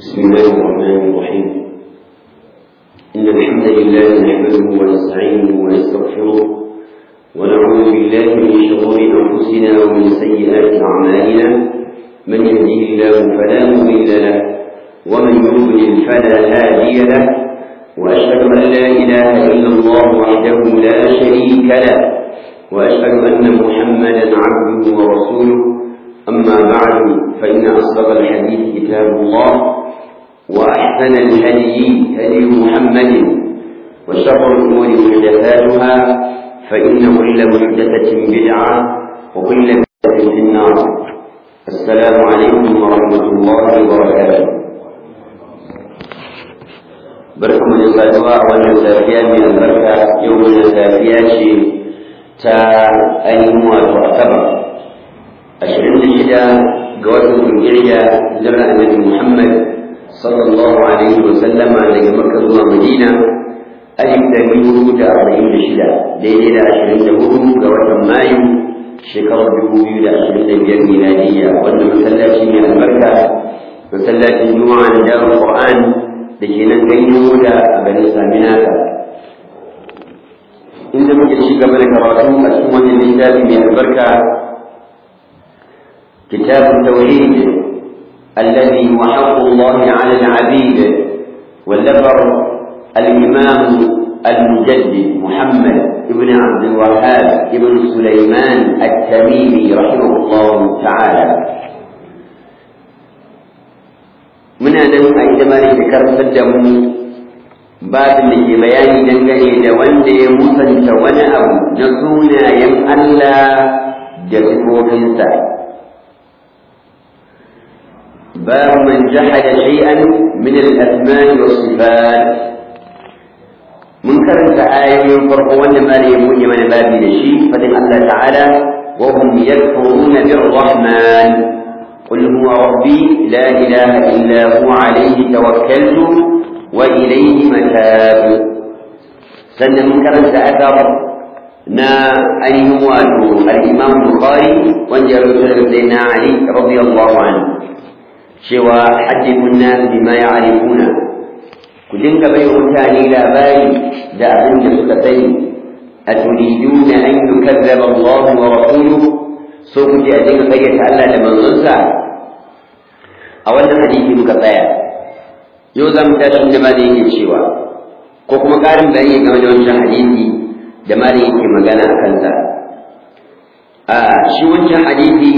بسم الله الرحمن الرحيم إن الحمد لله نحمده ونستعينه ونستغفره ونعوذ بالله من شرور أنفسنا ومن سيئات أعمالنا من يهديه الله فلا مضل له ومن يضلل فلا هادي له وأشهد أن لا إله إلا الله وحده لا شريك له وأشهد أن محمدا عبده ورسوله أما بعد فإن أصدق الحديث كتاب الله وأحسن الهدي هدي محمد وشر الأمور محدثاتها فإن كل محدثة بدعة وكل بدعة في النار السلام عليكم ورحمة الله وبركاته barkan da saduwa a wannan safiya mai albarka yau wannan safiya ce ta ainihin wato asabar ashirin da shida ga watan zulhijja hijirar annabi muhammad sallallahu alaihi wa sallama daga makka zuwa madina alif dari hudu da arba'in da shida daidai da ashirin da hudu ga watan mayu shekarar dubu biyu da ashirin da biyar miladiyya wannan masallaci mai albarka masallacin juma'a da darul qur'an da ke nan ganyen wuda a garin saminaka inda muke ci gaba da karatu a cikin wannan littafi mai albarka كتاب التوحيد الذي هو حق الله على العبيد واللفر الإمام المجدد محمد ابن عبد الوهاب ابن سليمان التميمي رحمه الله تعالى muna nan a ita ma da karantar da mu babin da ke bayani dangane da wanda ya musanta wani abu na sunayen Allah da sifofinsa باب من جحد شيئا من الأسماء والصفات منكر آية فرق ما ليمون من باب الشيء فإن الله تعالى وهم يكفرون بالرحمن قل هو ربي لا إله إلا هو عليه توكلت وإليه متاب سنة منكر أثر نا أيها الإمام البخاري وانجر سيدنا علي رضي الله عنه cewa hajjibun nas bima ya'rifuna ku dinga bai mutane labari da abin da suka sani aturiduna an yukazzaba Allah wa rasuluhu so ku ji a dinga kayyata Allah da manzonsa a wannan hadisi muka tsaya yau za mu tashi da malai yake cewa ko kuma ƙarin bayani game da wancan hadisi da malai yake magana a kansa a shi wancan hadisi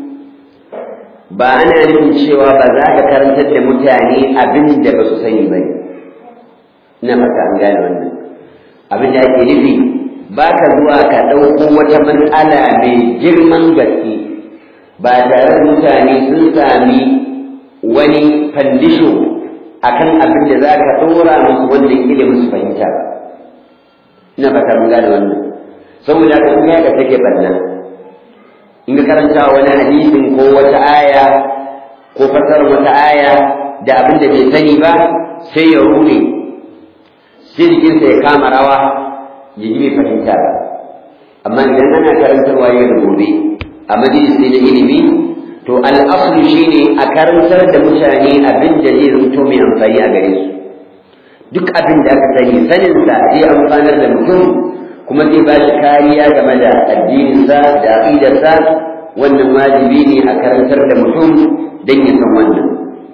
ba ana nufin cewa ba za ka karantar da mutane abin da ba su sani ba ina fata an gane wannan abin da ake nufi ba ka zuwa ka ɗauko wata matsala mai girman gaske ba tare da mutane sun sami wani fandisho akan abin da za ka ɗora musu wannan ilimin su fahimta ba ina fata an gane wannan saboda ka ga da take banna in ka karanta wani hadisin ko wata aya ko fasar wata aya da abin da bai sani ba sai ya rune sai jikinsa ya kama rawa ya ji bai fahimta ba amma idan ana karantarwa yau da gobe a majalisi na ilimi to al'aslu shine a karantar da mutane abin da zai zanto mai amfani a gare su duk abin da aka sani saninsa zai amfanar da mutum kuma zai ba shi kariya game da addininsa da aqidarsa wannan wajibi ne a karantar da mutum don ya san wannan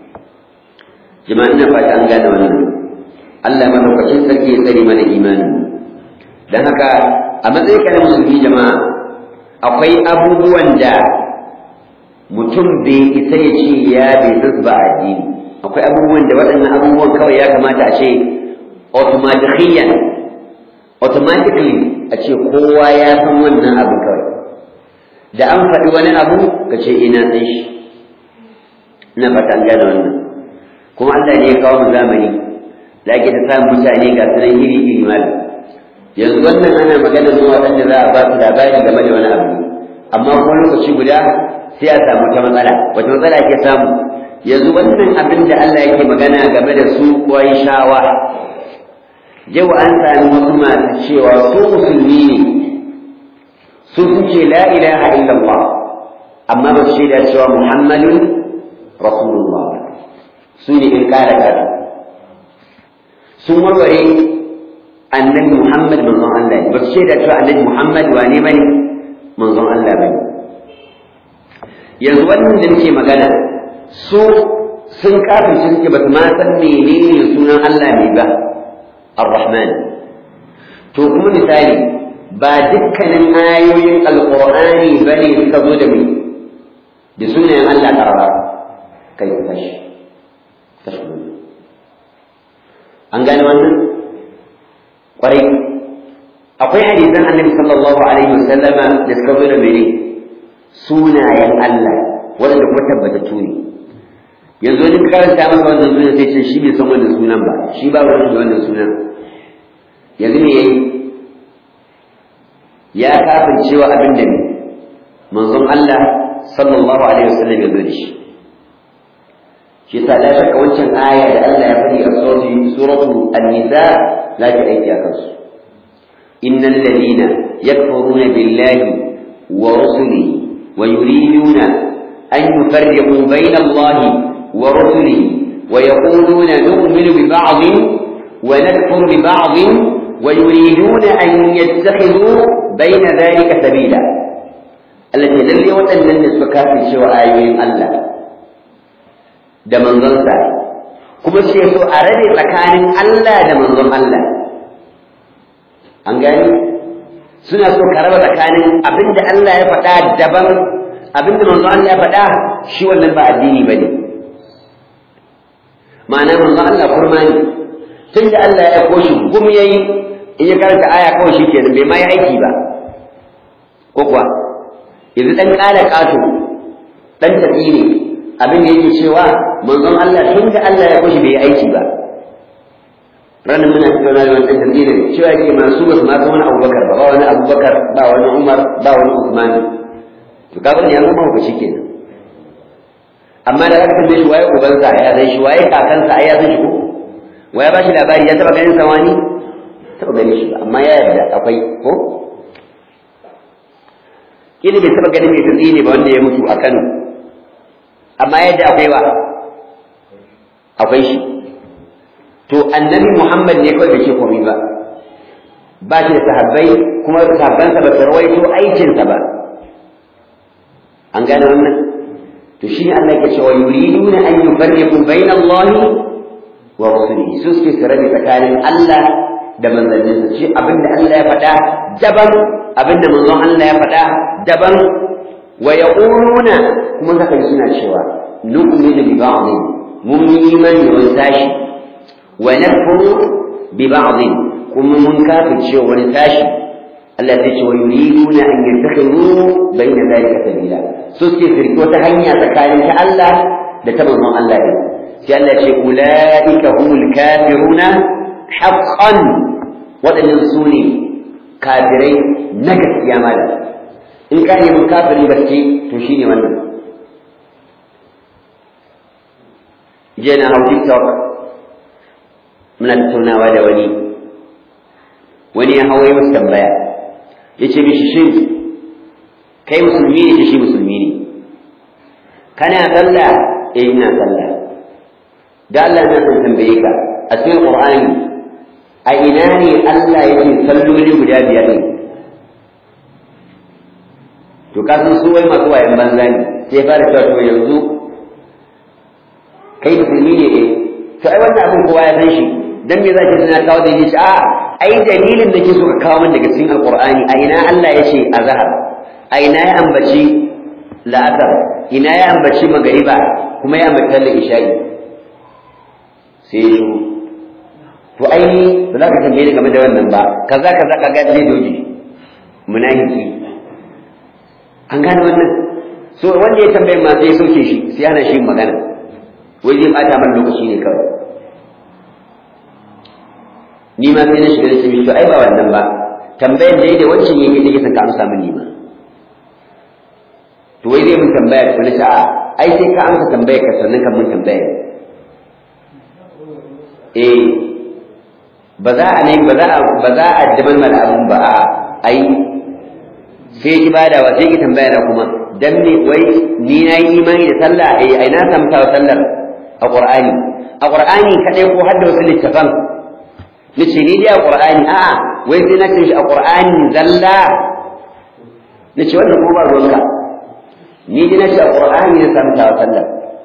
jama'a ina fata an gane wannan Allah madaukakin sarki ya tsare mana imani dan haka a matsayin ka na musulmi jama'a akwai abubuwan da mutum bai isa ya ce ya bai ba addini akwai abubuwan da waɗannan abubuwan kawai ya kamata a ce automatically automatically a ce kowa ya san wannan abu kawai da an faɗi wani abu ka ce ina san shi ina fata an gane wannan kuma Allah ne ya kawo mu zamani da ake ta samun mutane ga sunan iri iri mal yanzu wannan ana magana zuwa waɗanda za a ba su labari game da wani abu amma kuma lokaci guda sai a samu ta matsala wata matsala ake samu yanzu wannan abin da Allah yake magana game da su kuwa shawa yau an sami wasu masu cewa su musulmi ne su sun ce la ilaha illallah amma ba su shaida cewa muhammadun rasulullah su ne in ƙara ƙara sun warware annabi Muhammad manzon Allah ne ba su shaida cewa annabi Muhammad wane bane manzon Allah bane yanzu wannan da nake magana su sun kafin shi suke ba su ma san menene sunan Allah ne ba Ar-Rahman to kuma misali ba dukkanin ayoyin alqur'ani bane suka zo da mai da sunayen Allah karara kai tashi tashi an gane wannan kwarai akwai hadisan annabi sallallahu alaihi wasallama da suka zo da mene sunayen Allah wanda kuma tabbatattu ne yanzu wani karanta masa wannan sunan sai ce shi bai san wannan sunan ba shi ba wani da wannan sunan yanzu me yayi ya kafin cewa abin da ne manzon Allah sallallahu alaihi wasallam ya zo da shi shi ta la shakka wancan aya da Allah ya faɗi a suratu an-nisa la ta aiki a kansu innal ladina yakfuruna billahi wa rusulihi wa yuriduna an yufarriqu bayna Allahi wa rusulihi wa yaquluna nu'minu bi ba'dhin wa nakfuru bi ba'dhin wa yuriduna an yattakhidhu bayna dhalika sabila allati lalle waɗannan da suka kafin cewa ayoyin Allah da manzonsa kuma sai so a rabe tsakanin Allah da manzon Allah an gani suna so ka raba tsakanin abinda Allah ya faɗa daban abinda manzon Allah ya faɗa shi wannan ba addini bane ma'ana manzon Allah kurma ne tunda Allah ya aiko shi gum yayi in ya karanta aya kawai shi kenan bai ma yi aiki ba ko kuwa yanzu dan kala kato dan tafi ne abin da yake cewa manzon Allah tun da Allah ya kushi bai aiki ba ranar muna tattauna da wannan tafsirin cewa yake masu basu ma wani Abubakar ba wani Abubakar ba wani Umar ba wani Usman to kaga ne ya zama hukunci kenan amma da aka tambaye shi waye ubansa ya san shi waye kakansa ai ya san shi ko waye ba shi labari ya taba ganin sa wani taba ganin shi ba amma ya yarda akwai ko kini bai taba ganin mai tsini ne ba wanda ya mutu a Kano amma yadda akwai wa akwai shi to annabi Muhammad ne kawai bai ce komai ba ba shi da sahabbai kuma sahabbansa ba su rawaito aikinsa ba an gane wannan to shi ne Allah ke cewa yuriduna an yufarriqu bayna Allah wa rasulihi su suke su rabe tsakanin Allah da manzanninsa shi abinda Allah ya faɗa daban abinda manzon Allah ya faɗa daban wa yaquluna kuma zaka ji suna cewa nu'minu bi ba'd mun yi imani da wani sashi wa nakfuru bi ba'd kuma mun kafirce wani sashi Allah ya ce wa yuriduna an yattakhidhu bayna dhalika sabila so suke firki wata hanya tsakanin ta Allah da ta manzon Allah ne sai Allah ya ce ulaika humul kafiruna haqqan waɗannan su ne kafirai na gaskiya malam in ka nemi kafirin gaske to shine wannan je na hau tiktok muna tattaunawa da wani wani ya hawa masa tambaya ya ce mishi shin kai musulmi ne shi musulmi ne kana sallah eh ina sallah da Allah na san tambaye ka a cikin Qur'ani a ina ne Allah yake salloli guda biyar ne to ka san su wai masu wayan banza ne sai fara cewa to yanzu kai musulmi ne eh to ai wannan abin kowa ya san shi dan me zaki tana kawo da shi a ai dalilin da ke so ka kawo min daga cikin alqur'ani a ina Allah ya ce azhar a ina ya ambaci la'asar ina ya ambaci magariba kuma ya ambaci sallar isha'i sai ya to ai ba za ka tambaye ni game da wannan ba kaza kaza kaga zai doji munafiki an gane wannan so wanda ya tambaye ma sai sauke shi sai hana shi magana wai zai bata mana lokaci ne kawai ni ma sai na shiga da shi to ai ba wannan ba tambayar da yake wancan yake take san ka amsa mini ma to wai zai mun tambaya ko na ce a ai sai ka amsa tambayar ka sannan ka mun tambaya eh ba za a ne ba za a ba za a daban mana abun ba a ai sai ki badawa sai ki tambaya na kuma dan me wai ni na yi imani da sallah eh ai na samu tawa sallar a qur'ani a qur'ani kadai ko hadda wasu littafan nace ni dai a qur'ani a'a wai sai na ce shi a qur'ani zalla nace wannan ko ba ruwanka ni dai nace a qur'ani na samu ta sallah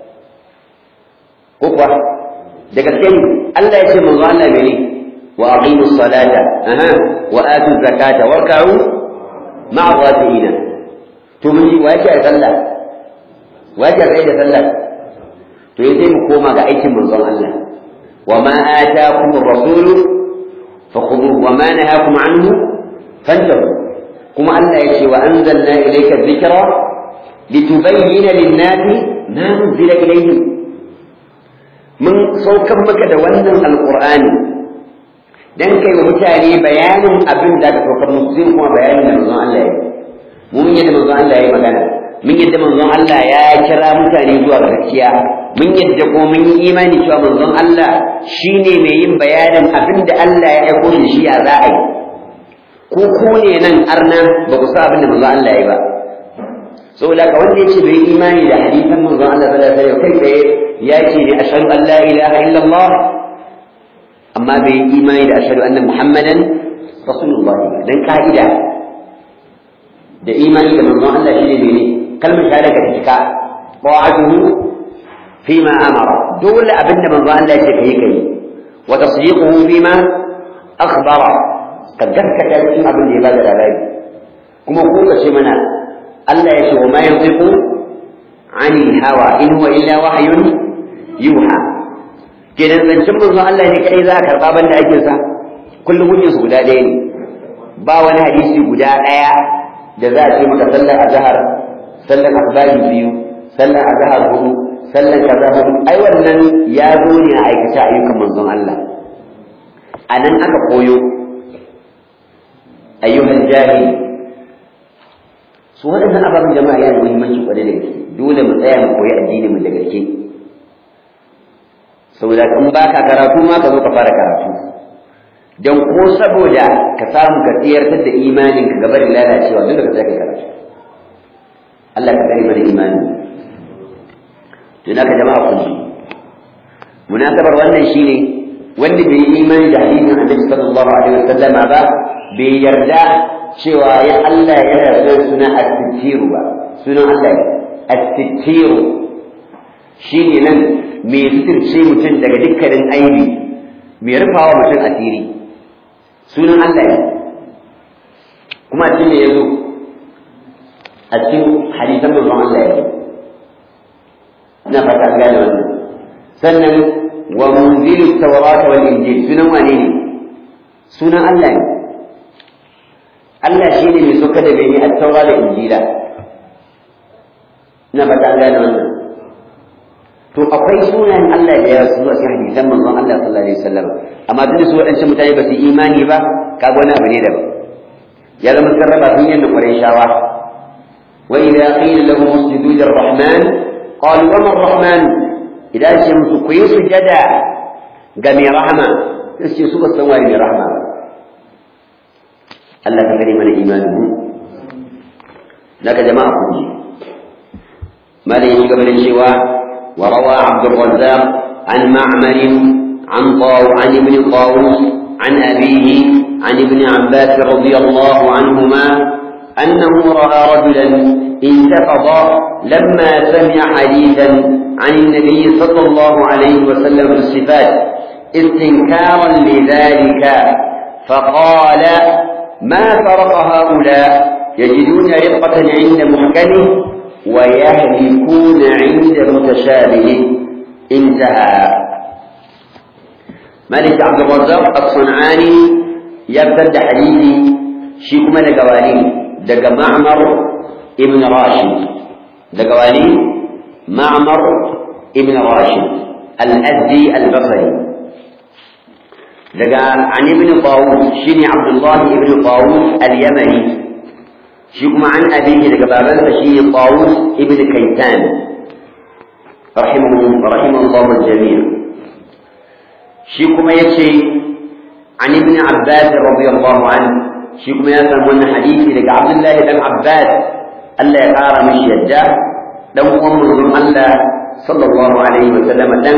ko kuwa da gaske ne Allah ya ce manzo Allah bai wa aqimus salata aha wa atuz zakata warka'u ma'a rafi'ina to mun ji wace a sallah wace a da sallah to yace mu koma ga aikin manzon Allah wa ma ataakum ar-rasul fakhudhuhu wa ma nahakum anhu fantahu kuma Allah yace wa anzalna ilayka dhikra litubayyana lin-nasi ma nuzila ilayhim mun saukan maka da wannan alqur'ani dan kai wa mutane bayanin abin da ka saukar musu zai kuma bayanin da manzon Allah ya mun yadda manzon Allah ya magana mun yadda manzon Allah ya kira mutane zuwa ga gaskiya mun yadda ko mun yi imani cewa manzon Allah shine mai yin bayanin abin da Allah ya aiko shi shi ya za a yi ko ko ne nan arna ba ku sa abin da manzon Allah ya yi ba saboda ka wanda yace bai imani da hadisan manzon Allah sallallahu alaihi wasallam kai tsaye ya ce ne ashhadu an la ilaha illallah amma bai yi imani da ashhadu anna muhammadan rasulullah dan ka'ida da imani da manzon Allah shine mene kalmar shahada ka cika ta'atuhu fima amara dole abinda manzon Allah yake kai kai wa tasdiquhu fima akhbara ka gaskata cikin abin da ya bada labari kuma ko ka ce mana Allah ya ce wa ma yantiqu anil hawa in huwa illa wahyun yuha kenan zancen manzo Allah ne kai za a karba banda ake sa kullum hujjar su guda ɗaya ne ba wani hadisi guda ɗaya da za a ce maka sallar azhar sallar asbari biyu sallar azhar hudu sallar kaza hudu ai wannan ya zo ne a aikata ayyukan manzon Allah a nan aka koyo ayyuhan jahili su waɗannan ababen jama'a yana da muhimmanci kwarai da gaske dole mu tsaya mu koyi addini mu da gaske saboda in ba ka karatu ma ka zo ka fara karatu don ko saboda ka samu ka tsiyartar da imanin ka gaba da lalacewa dole ka tsaya ka karatu Allah ka kare mana imani to naka jama'a kun ji munasabar wannan shine wanda bai yi imani da hadisin Annabi sallallahu alaihi wasallama ba bai yarda cewa ya Allah yana son suna at-titiru ba sunan Allah at-titiru shine nan mai suturce mutum daga dukkanin aibi mai rufawa mutum asiri sunan Allah ne kuma cikin da ya zo a cikin hadisan manzon Allah ya ina fata an gane wannan sannan wa munzilu tawrata wal injil sunan wane ne sunan Allah ne Allah shi ne mai soka da bani a taura da injila ina fata an gane wannan to akwai sunayen Allah da ya rasu a cikin hadisan manzon Allah sallallahu alaihi wasallam amma duk da su waɗancan mutane ba su imani ba kaga wani abu ne daban ya zama sarrafa sun yanda ƙwarai shawa wa idza qila lahum usjudu lirrahman qalu wa man rahman idan ce musu ku yi sujada ga mai rahama sai ce su ba san waye mai rahama ba Allah ka kare mana imanin mu naka jama'a ku ji malai ya gaba da cewa وروى عبد الرزاق عن معمر عن طاو عن ابن طاووس عن أبيه عن ابن عباس رضي الله عنهما أنه رأى رجلا انتفض لما سمع حديثا عن النبي صلى الله عليه وسلم في الصفات استنكارا لذلك فقال ما فرق هؤلاء يجدون رقة عند محكمه ويهلكون عند متشابه انتهى مالك عبد الرزاق الصنعاني يبتد حديثي شيخ من قوانين دق معمر ابن راشد دقوانين معمر ابن راشد الأزدي البصري دق عن ابن طاووس شيني عبد الله ابن طاووس اليمني shi kuma an abihi daga babansa shi ne Tawus ibn Kaitan rahimahu rahimahullahu al-jami' shi kuma yace an ibn Abbas radiyallahu anhu shi kuma ya san wannan hadisi daga Abdullah dan Abbas Allah ya kara mishi yadda dan uwan manzon Allah sallallahu alaihi wa sallam dan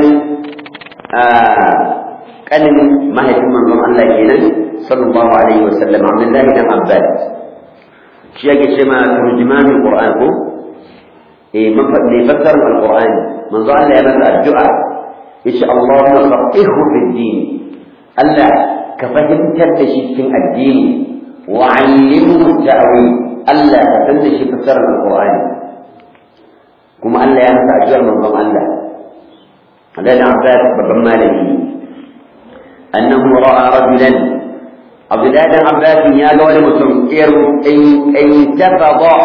kanin mahaifin manzon Allah kenan sallallahu alaihi wa sallam Abdullahi dan Abbas shi yake ce ma turjumanul Qur'an ko eh mafaɗi fassarar Al-Qur'an manzo Allah ya masa addu'a yace Allahumma faqihhu fid din Allah ka fahimtar da shi cikin addini wa 'allimhu ta'wil Allah ka san da shi fassarar Al-Qur'an kuma Allah ya masa addu'ar manzon Allah Allah da Abbas babban malami annahu ra'a rajulan Abdullahi dan Abbas ya ga wani mutum in tafada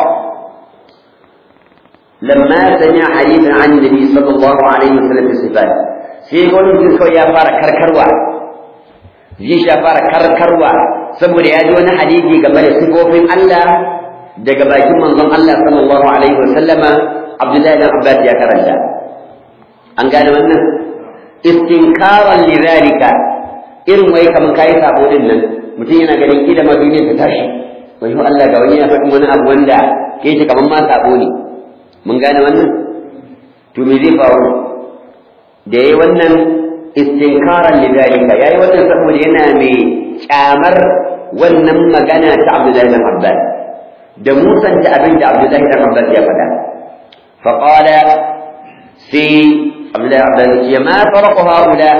لما سمع حديثا عن النبي صلى الله عليه وسلم في الصفات sai wani mutum kawai ya fara karkarwa zai shi ya fara karkarwa saboda ya ji wani hadisi game da sifofin Allah daga bakin manzon Allah sallallahu alaihi wa sallama Abdullahi dan Abbas ya karanta an gane wannan istinkaran lidhalika irin wai kaman kai sabo din nan mutum yana ganin kida ma duniya ta tashi wai Allah ga wani ya faɗi wani abu wanda ke shi kaman ma sabo ne mun gane wannan to me zai faru da yayi wannan istinkaran lidalika yayi wannan saboda yana mai kyamar wannan magana ta Abdullahi bin Abbas da musanta abin da Abdullahi bin Abbas ya faɗa fa qala si Abdullahi bin Abbas ya ma farqu haula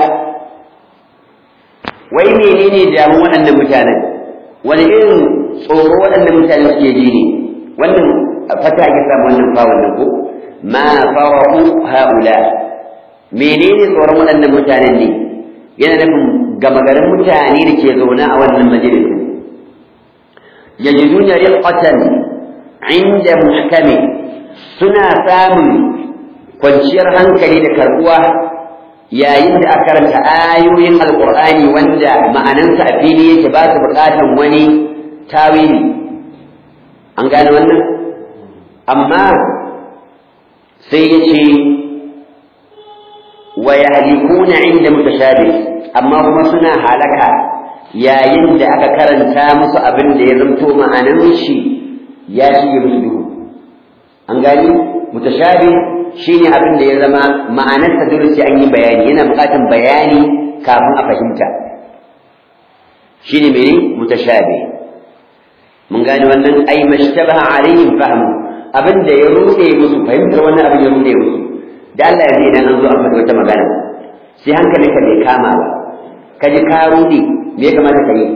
wai menene damu waɗannan mutanen wani irin tsoro waɗannan mutanen suke ji ne wannan fata ake samu wannan fawon nan ko ma farahu haula menene tsoron waɗannan mutanen ne yana nufin gama garin mutane da ke zaune a wannan majalisin yajiduna riqatan inda muhkami suna samun kwanciyar hankali da karbuwa yayin da aka karanta ayoyin alqur'ani wanda ma'anansa a fili yake ba su buƙatan wani tawili an gane wannan amma sai ya ce wa yahlikuna inda mutashabih amma kuma suna halaka yayin da aka karanta musu abin da ya zanto ma'anan shi ya shige musu duhu an gani mutashabih shine abin da ya zama ma'anarsa dole sai an yi bayani yana buƙatar bayani kafin a fahimta shine mene mutashabih mun gane wannan ai mashtabaha alaihim fahmu abin da ya rude musu fahimtar wannan abin ya rude musu da Allah ya idan an zo an faɗi wata magana sai hankalinka bai kama ba ka ji ka rude me ya kamata ka yi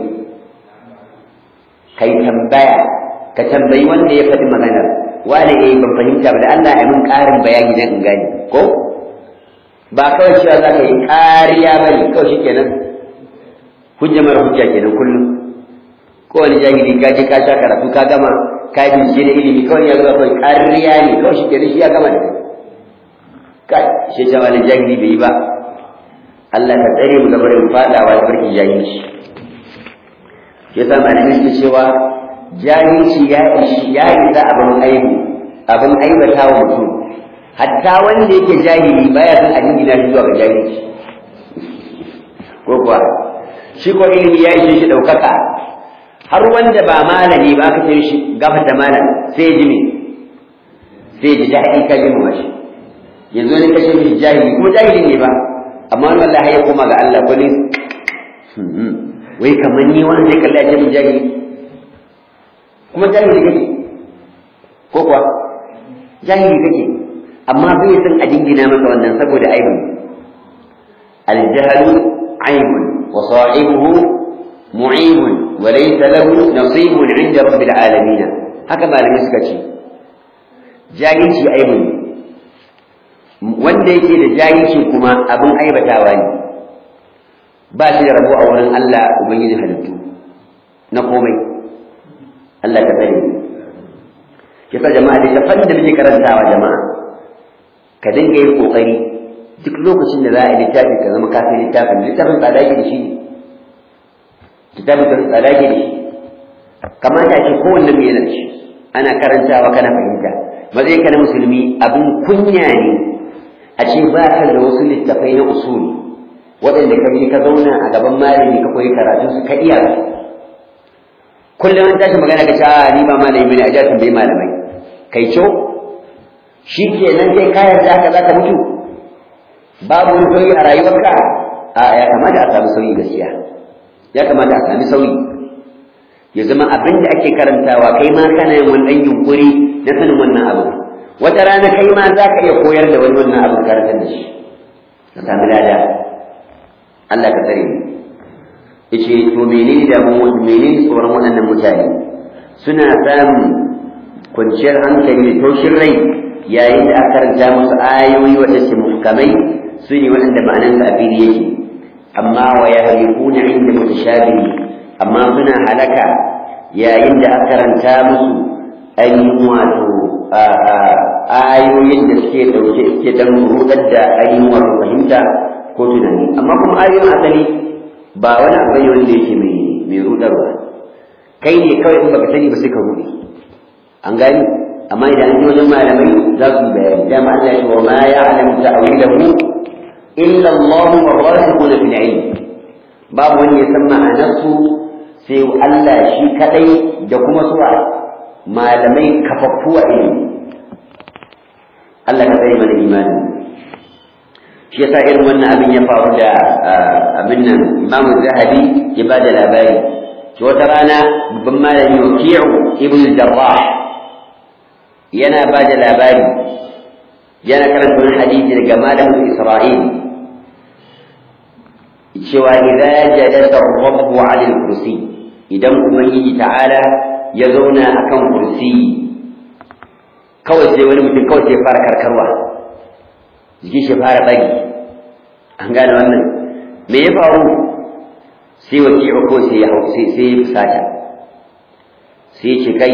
kai tambaya ka tambayi wanda ya faɗi maganar wani eh ban fahimta ba da Allah ya min ƙarin bayani dan in gane ko ba kawai cewa za ka yi ƙariya ba ne kawai shi kenan hujja mara hujja kenan kullum kowane jahili ka je ka sha karatu ka gama ka yi bincike da ilimi kawai ya zuwa kawai ƙariya ne kawai shi kenan shi ya gama da kai shi ta wani jahili bai yi ba Allah ka tsare mu gaba da fadawa da barkin jahilci shi yasa malamai suke cewa jahilci ya ishi ya isa abin aibu abin aibata wa mutum hatta wanda yake jahili baya son a jingina shi zuwa ga jahilci ko kuwa shi ko ilimi ya ishe shi ɗaukaka har wanda ba malami ba aka ce shi gafata malam sai ji me sai ji daɗi ka ji mashi yanzu ne kashe mishi jahili kuma jahili ne ba amma wani wallahi ya koma ga Allah ko ne wai kamar ni wanda zai kalla ya ce min jahili kuma jahili kake ko kuwa jahili kake amma bai san a jingina masa wannan saboda aibu الجهل عيب وصاحبه معيب وليس له نصيب عند رب العالمين هكذا لم يسكتي جاهلشي عيب wanda yake da jahilci kuma abin aibatawa ne ba shi da rabo a wurin Allah ubangiji halittu na komai Allah ka sani kisa jama'a da tafan da muke karantawa jama'a ka dinga yin kokari duk lokacin da za a yi littafi ka zama ka sai littafin littafin tsada ke da shi ne littafin tsada ke da shi kamata a ce kowanne mai yana da shi ana karantawa kana fahimta matsayin ka na musulmi abin kunya ne a ce ba ka da wasu littafai na usuli waɗanda ka bi ka zauna a gaban malami ka koyi karatun su ka iya kullum an tashi magana ka ce a ni ba malami bane a ja tambayi malamai kai co shi ke nan kai ka yarda haka za ka mutu babu wani sauyi a rayuwarka a ya kamata a samu sauyi gaskiya ya kamata a sami sauyi ya zama abin da ake karantawa kai ma kana yin wani ɗan yunkuri na sanin wannan abu wata rana kai ma za ka iya koyar da wani wannan abin karantar da shi ka sami lada Allah ka tsare mu yace to menene da mu menene tsoron waɗannan mutane suna samun kwanciyar hankali da taushin rai yayin da aka karanta musu ayoyi wanda su muhkamai su ne waɗanda ma'anan sa a fili yake amma wa yahrifuna inda mutashabihi amma suna halaka yayin da aka karanta musu ainihin wato ayoyin da suke dauke suke dan rudar da ainihin wato fahimta ko tunani amma kuma ayoyin asali ba wani abu ne wanda yake mai mai rudarwa kai ne kawai in baka sani ba sai ka rude an gani amma idan an ji wajen malamai za su bayani dama Allah ya ce wa ma ya'lamu ta'wilahu illa Allah wa rasikhuna fil ilm babu wanda ya san ma'anarsu sai Allah shi kadai da kuma suwa malamai kafaffu a ilimi Allah ka tsaye mana imani shi yasa irin wannan abin ya faru da abin nan Imam Zahabi ya ba da labari shi wata rana babban malami Waki'u ibn Jarrah yana ba da labari yana karanta wani hadisi daga malamin Isra'il cewa idza jalasa ar-rabbu 'ala al-kursi idan ubangiji ta'ala ya zauna akan kursi kawai sai wani mutum kawai sai fara karkarwa jikin shi fara bagi an gane wannan me ya faru sai waki'u ko sai ya sai sai ya fusata sai ce kai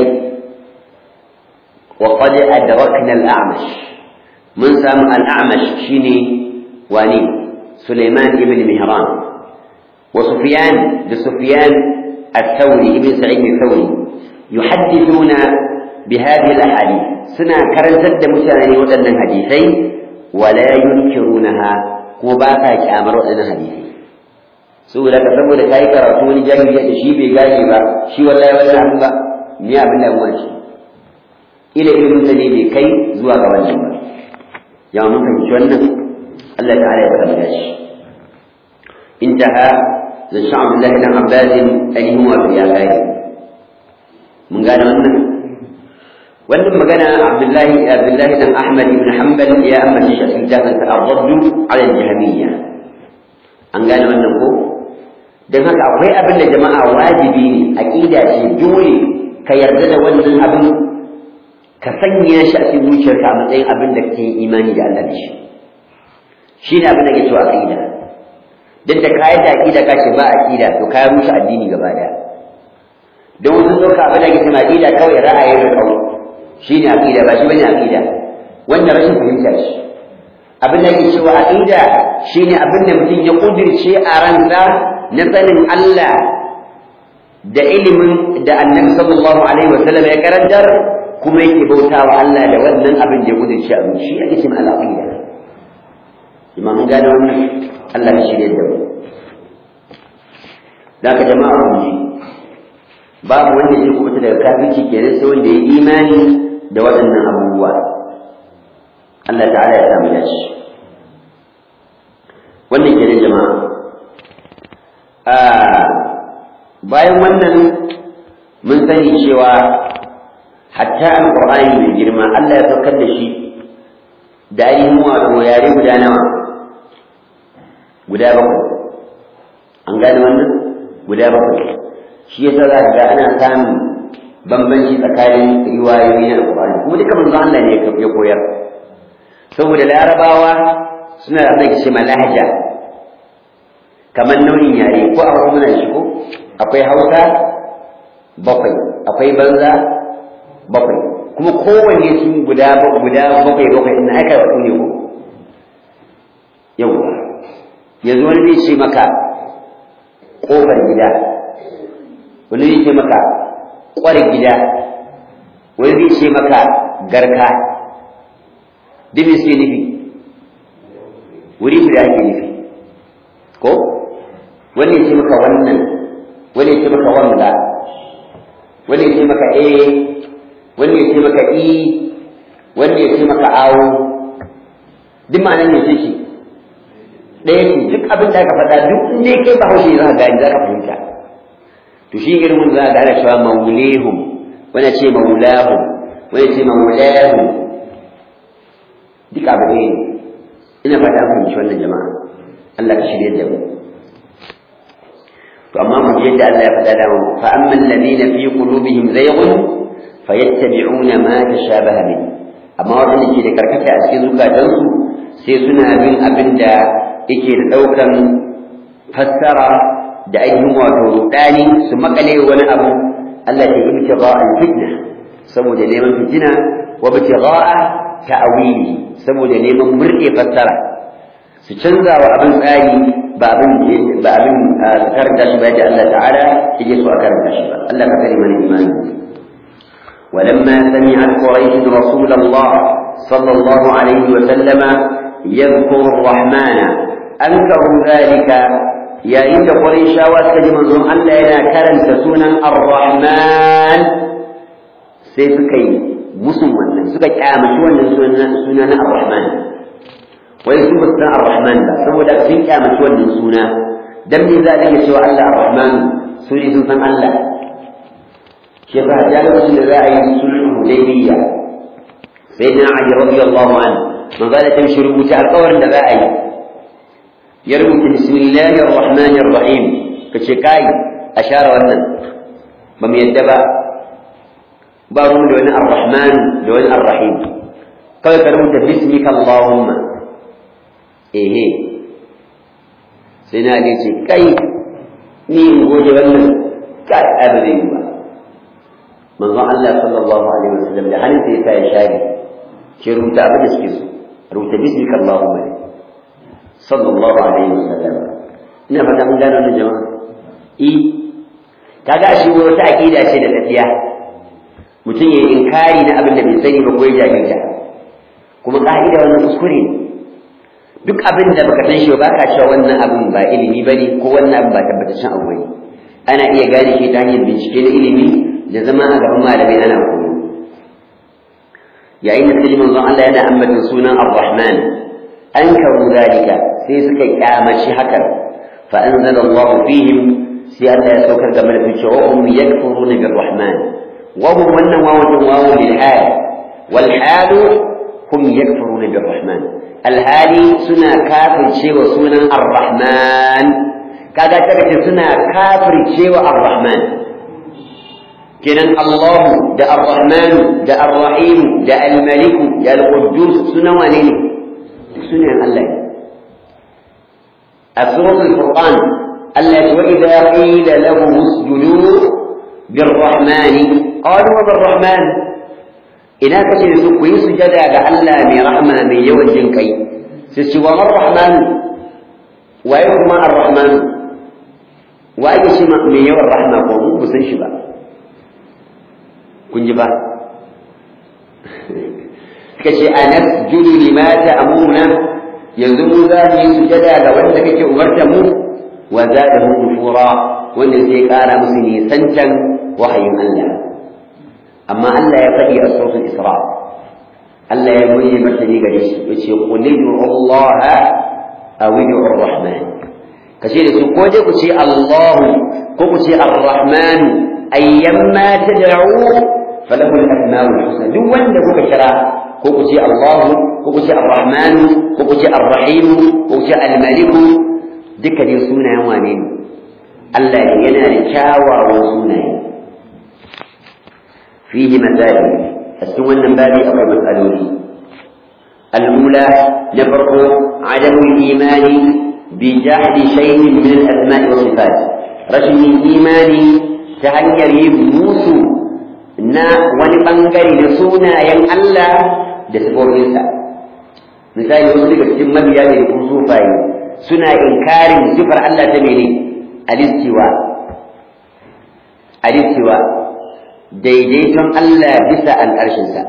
wa qad adrakna al-a'mash mun samu al-a'mash shine wani سليمان بن مهران وسفيان لسفيان الثوري ابن سعيد الثوري يحدثون بهذه الاحاديث سنا كرنتد متاني ودن حديثي ولا ينكرونها وباقا كامر ودن حديثي saboda ka saboda kai karatu wani jahiliya da shi bai gane ba shi wallahi wannan abin ba ni abin da mu ce ila ilimin sa ne bai kai zuwa ga wannan ba ya mun fahimci wannan Allah ta'ala ya tabbata shi intaha da sha'ab Allah dan Abbas ainihin wato ya kai mun gane wannan wannan magana Abdullahi Abdullahi dan Ahmad ibn Hanbal ya amma shi a cikin tafsir ar-radd ala al-jahmiyya an gane wannan ko dan haka akwai abin da jama'a wajibi ne aqida ce dole ka yarda da wannan abin ka sanya shi a cikin zuciyarka a matsayin abin da kake imani da Allah da shi shi ne abin da ke cewa aqida duk da kayan da aqida ka ce ba aqida to ka rushe addini gaba daya don wasu ɗauka abin da ke cewa aqida kawai ra'ayin rikau shi ne aqida ba shi bane aqida wanda rashin fahimta shi abin da ke cewa aqida shi ne abin da mutum ya kudirce a ransa na sanin Allah da ilimin da annabi sallallahu alaihi wa sallam ya karantar kuma yake bautawa Allah da wannan abin da ya kudirce a zuci shi ake cewa al-aqida imam gane wannan Allah ya shirye da mu da ka jama'a mu ji babu wanda zai kubuta daga kafirci kenan sai wanda ya imani da waɗannan abubuwa Allah ta'ala ya samu dace wannan kenan jama'a a bayan wannan mun sani cewa hatta alqur'ani mai girma Allah ya saukar da shi da ainihin wato yare guda nawa guda bakwai an gane wannan guda bakwai shi yasa za ka ga ana samun bambanci tsakanin riwayoyi na alƙur'ani kuma duka manzo Allah ne ya koyar saboda larabawa suna da abin da ke lahaja kamar nau'in yare ko a muna shi ko akwai hausa bakwai akwai banza bakwai kuma kowanne su guda guda bakwai bakwai ina aka wato ne ko yau yanzu wani zai ce maka kofar gida wani zai ce maka kwar gida wani zai ce maka garka duk me suke nufi wuri guda ake nufi ko wani ya ce maka wannan wani ya ce maka wanda wani ya ce maka eh wani ya ce maka i wani ya ce maka awo duk ma'anar ne ce ɗaya ce duk abin da aka faɗa duk in dai kai ba haushe za ka gani za ka fahimta to shi irin mun za ka gane cewa maulehum wani ce maulahum wani ce maulahu duk abu ne ina fata an fahimci wannan jama'a Allah ka shirye da mu to amma mu ji yadda Allah ya faɗa da mu fa amma alladhina fi qulubihim zayghun fayattabi'una ma tashabaha min amma wanda ke da karkata a cikin zukatansu sai suna bin abin da yake da ɗaukan fassara da ainihin wato rudani su makale wani abu Allah ya ibtigha al-fitna saboda neman fitina wa ibtigha ta'wili saboda neman murɗe fassara su canza wa abin tsari ba abin ba abin karanta shi ba yadda Allah ta'ala yake so a karanta shi ba Allah ka kare mana imani ولما سمعت قريش رسول الله صلى الله عليه وسلم يذكر الرحمن أنكروا ذلك يا إن قريش واسكج منظوم أن لا كرم تسونا الرحمن سيسكي مسلم سكي كامش وانا سنة الرحمن ويسوب السنة الرحمن لا سوى سن كامش وانا سنة دم ذلك سوى الله الرحمن سوري سنة الله شيخ هجال رسول الله سنة الهديبية سيدنا علي رضي الله عنه من قال تمشي ربوت على القور النبائي يربط بسم الله الرحمن الرحيم كشكاي أشار ونن بم يدبا بارون دون الرحمن دون الرحيم قال كرمت باسمك اللهم إيه سيدنا علي كاي مين goje wannan kai abin ba manzo Allah sallallahu alaihi wasallam da halin sai ya shari ke rubuta abin da suke so rubuta bismika Allahumma sallallahu alaihi wasallam ina fata mun gano wannan jama'a i kaga shi wata aqida ce da tafiya mutum ya inkari na abin da bai sani ba ko ya jahilta kuma ka'ida wannan kuskure ne duk abin da baka san shi ba ka cewa wannan abin ba ilimi bane ko wannan abin ba tabbataccen abu bane ana iya gane shi ta hanyar bincike na ilimi da zama a gaban malamai ana koyo yayin da kaji manzon Allah yana ambata sunan Ar-Rahman an karu zalika sai suka kyamaci hakan fa anzala Allah fihim sai Allah ya saukar game da su cewa hum yakfuruna bir-Rahman wa hum wannan wawun wawu lil hal wal hal hum yakfuruna bir-Rahman alhali suna kafircewa sunan Ar-Rahman kaga take suna kafircewa Ar-Rahman kenan Allahu da Ar-Rahman da Ar-Rahim da Al-Malik da Al-Quddus sunan wane ne sunan Allah a suratul Furqan Allah ya wa idza qila lahum usjudu bir-Rahman qalu wa bir-Rahman ina kace su ku yi sujada ga Allah mai rahma mai yawan jin kai sai ce wa ar-Rahman waye kuma ar-Rahman waye shi mai yawan rahma ko mu san shi ba kun ji ba suka ce a nasjudu lima ta'muna yanzu mu za mu yi sujada ga wanda kake umarta mu wa zadahu nufura wanda zai kara musu nisancan wahayin Allah amma Allah ya faɗi a sautul Isra Allah ya muyi martani gare shi yace qul Allah aw ud'u ar-rahman kace da su ko dai ku ce Allah ko ku ce ar-rahman ayyamma tad'u falahu al-asma'u al-husna duk wanda kuka kira ko ku ce Allah ko ku ce Ar-Rahman ko ku ce Ar-Rahim ko ku ce Al-Malik duka dai sunayen wane ne Allah yana da kyawawan sunaye fihi masail a cikin wannan babi akwai matsaloli الأولى نفرق عدم الإيمان بجحد شيء من الأسماء والصفات رجل الإيمان تهير موسو na wani ɓangare da sunayen Allah da sifofinsa misali wasu daga cikin mabiya da kuma sufaye suna inkarin sifar Allah ta mene alistiwa alistiwa daidaiton Allah bisa al'arshinsa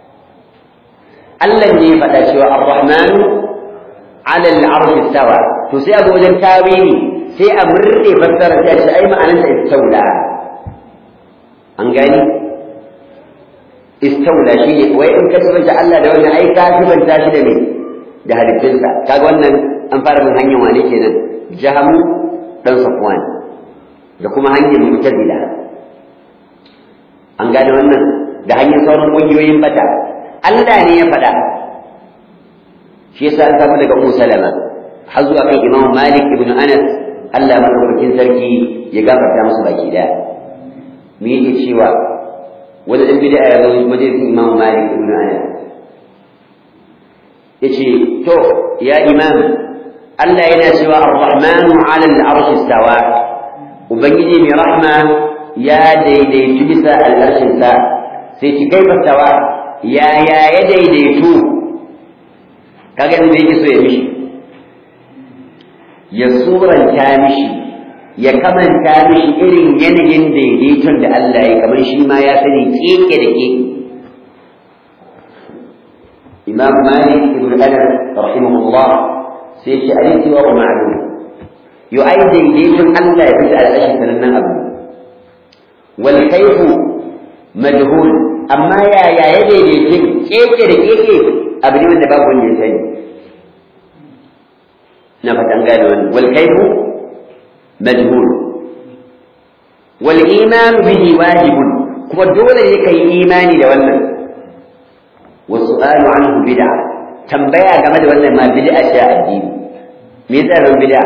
Allah ne ya faɗa cewa ar-rahmanu ala al-arshi stawa to sai a wajen tawili sai a murɗe fassara sai a ce ai ma'anarsa istaula an gani istaula shi ne wai in ka sifanta Allah da wannan ai ka sifanta shi da me da halittunsa kaga wannan an fara bin hanyar wane kenan jahamu dan safwan da kuma hanyar mu'tazila an gane wannan da hanyar sauran ƙungiyoyin bata Allah ne ya faɗa shi yasa an samu daga Ummu Salama har zuwa kan Imam Malik ibn Anas Allah madaukakin sarki ya gafarta musu baki daya me yake cewa wani dan bid'a ya zo majalisin Imam Malik ibn Anas yace to ya imam Allah yana cewa Ar-Rahmanu 'ala al-'arshi istawa ubangiji mai rahma ya daidaitu bisa al'arshin sa sai ki kai fastawa ya ya ya daidaitu kaga inda yake so ya mishi ya suranta mishi ya kamanta mishi irin yanayin daidaiton da Allah ya kamar shi ma ya sani keke da keke imam malik ibn anas rahimahullah sai ce aliki wa ma'lum yu ai daidaiton Allah ya fita al'ashi sanannen abu wal kayfu majhul amma ya ya ya daidaiton keke da keke abu ne wanda babu wanda ya sani na fatan gane wannan wal kayfu majhul wal iman bihi wajibun kuma dole ne kai imani da wannan والسؤال عنه بدعة تنبيا game da wannan ma bid'a ce addini me yasa ran bid'a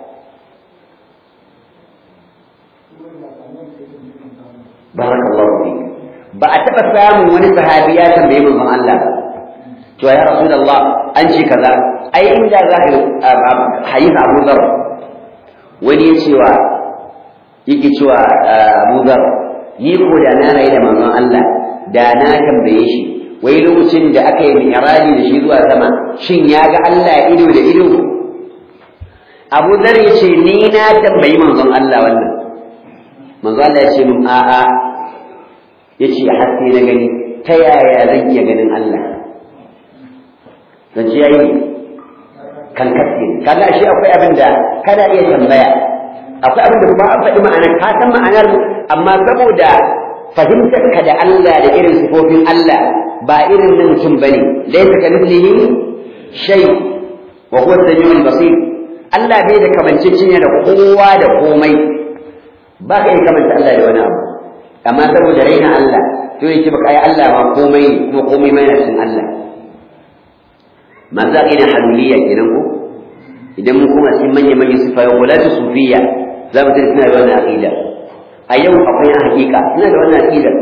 barakallahu fik ba a taba samun wani sahabi ya tambaye manzon Allah to ya rasulullah an ce kaza ai inda za ka hadisi Abu Dharr wani ya cewa yake cewa Abu Dharr ni ko da na rayu da manzon Allah da na tambaye shi wai lokacin da aka yi mi'raji da shi zuwa sama shin ya ga Allah ido da ido Abu Dhar ya ce ni na tambayi manzon Allah wannan manzon Allah ya ce min a'a ya ce haske na gani ta yaya zan iya ganin Allah zan ji yayi kan kaske kaga shi akwai abin da kana iya tambaya akwai abin da kuma an faɗi ma'anar ka san ma'anar amma saboda fahimtar ka da Allah da irin sifofin Allah ba irin na mutum bane laysa ka mithlihi shay wa huwa as-sami'ul basir Allah bai da kamanceceniya da kowa da komai ba ka yi kamanta Allah da wani abu amma saboda raina Allah to yake baka yi Allah ma komai ne kuma komai mai na cikin Allah manzo ina haluliyya kenan ko idan mun kuma cikin manyan manyan sifayo wala ta sufiya za mu tafi suna da wannan aqida a yau akwai na hakika suna da wannan aqida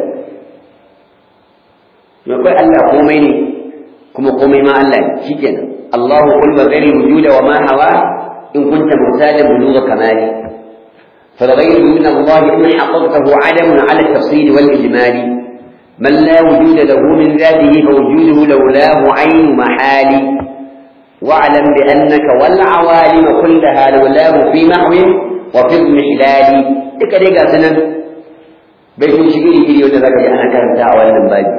to akwai Allah komai ne kuma komai ma Allah ne shikenan Allahu qul wa ghairi wujuda wa ma hawa in kunta mutajan bulugha kamali فالغير من الله إن حققته عدم على التفصيل والإجمال من لا وجود له من ذاته فوجوده لولاه عين محال واعلم بأنك والعوالم كلها لولاه في محو وفي اضمحلال duka dai ga sanan bai kun shi iri iri wanda zaka ji ana karanta a wannan babi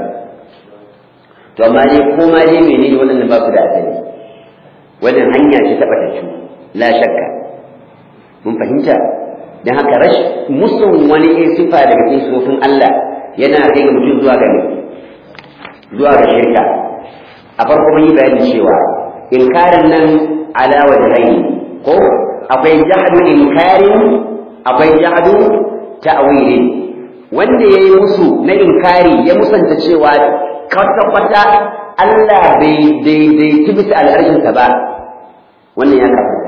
to amma dai ko ma dai menene wannan ba ku da asali wannan hanya ce ta batattu la shakka mun fahimta dan haka rash musun wani sifa daga cikin sifofin Allah yana kai ga mutum zuwa ga zuwa ga shirka a farko mun yi bayani cewa inkarin nan ala wajhaini ko akwai jahdu inkarin akwai jahdu ta'wili wanda yayi musu na inkari ya musanta cewa kwata kwata Allah bai daidaitu bisa al'arshin ba wannan ya kafa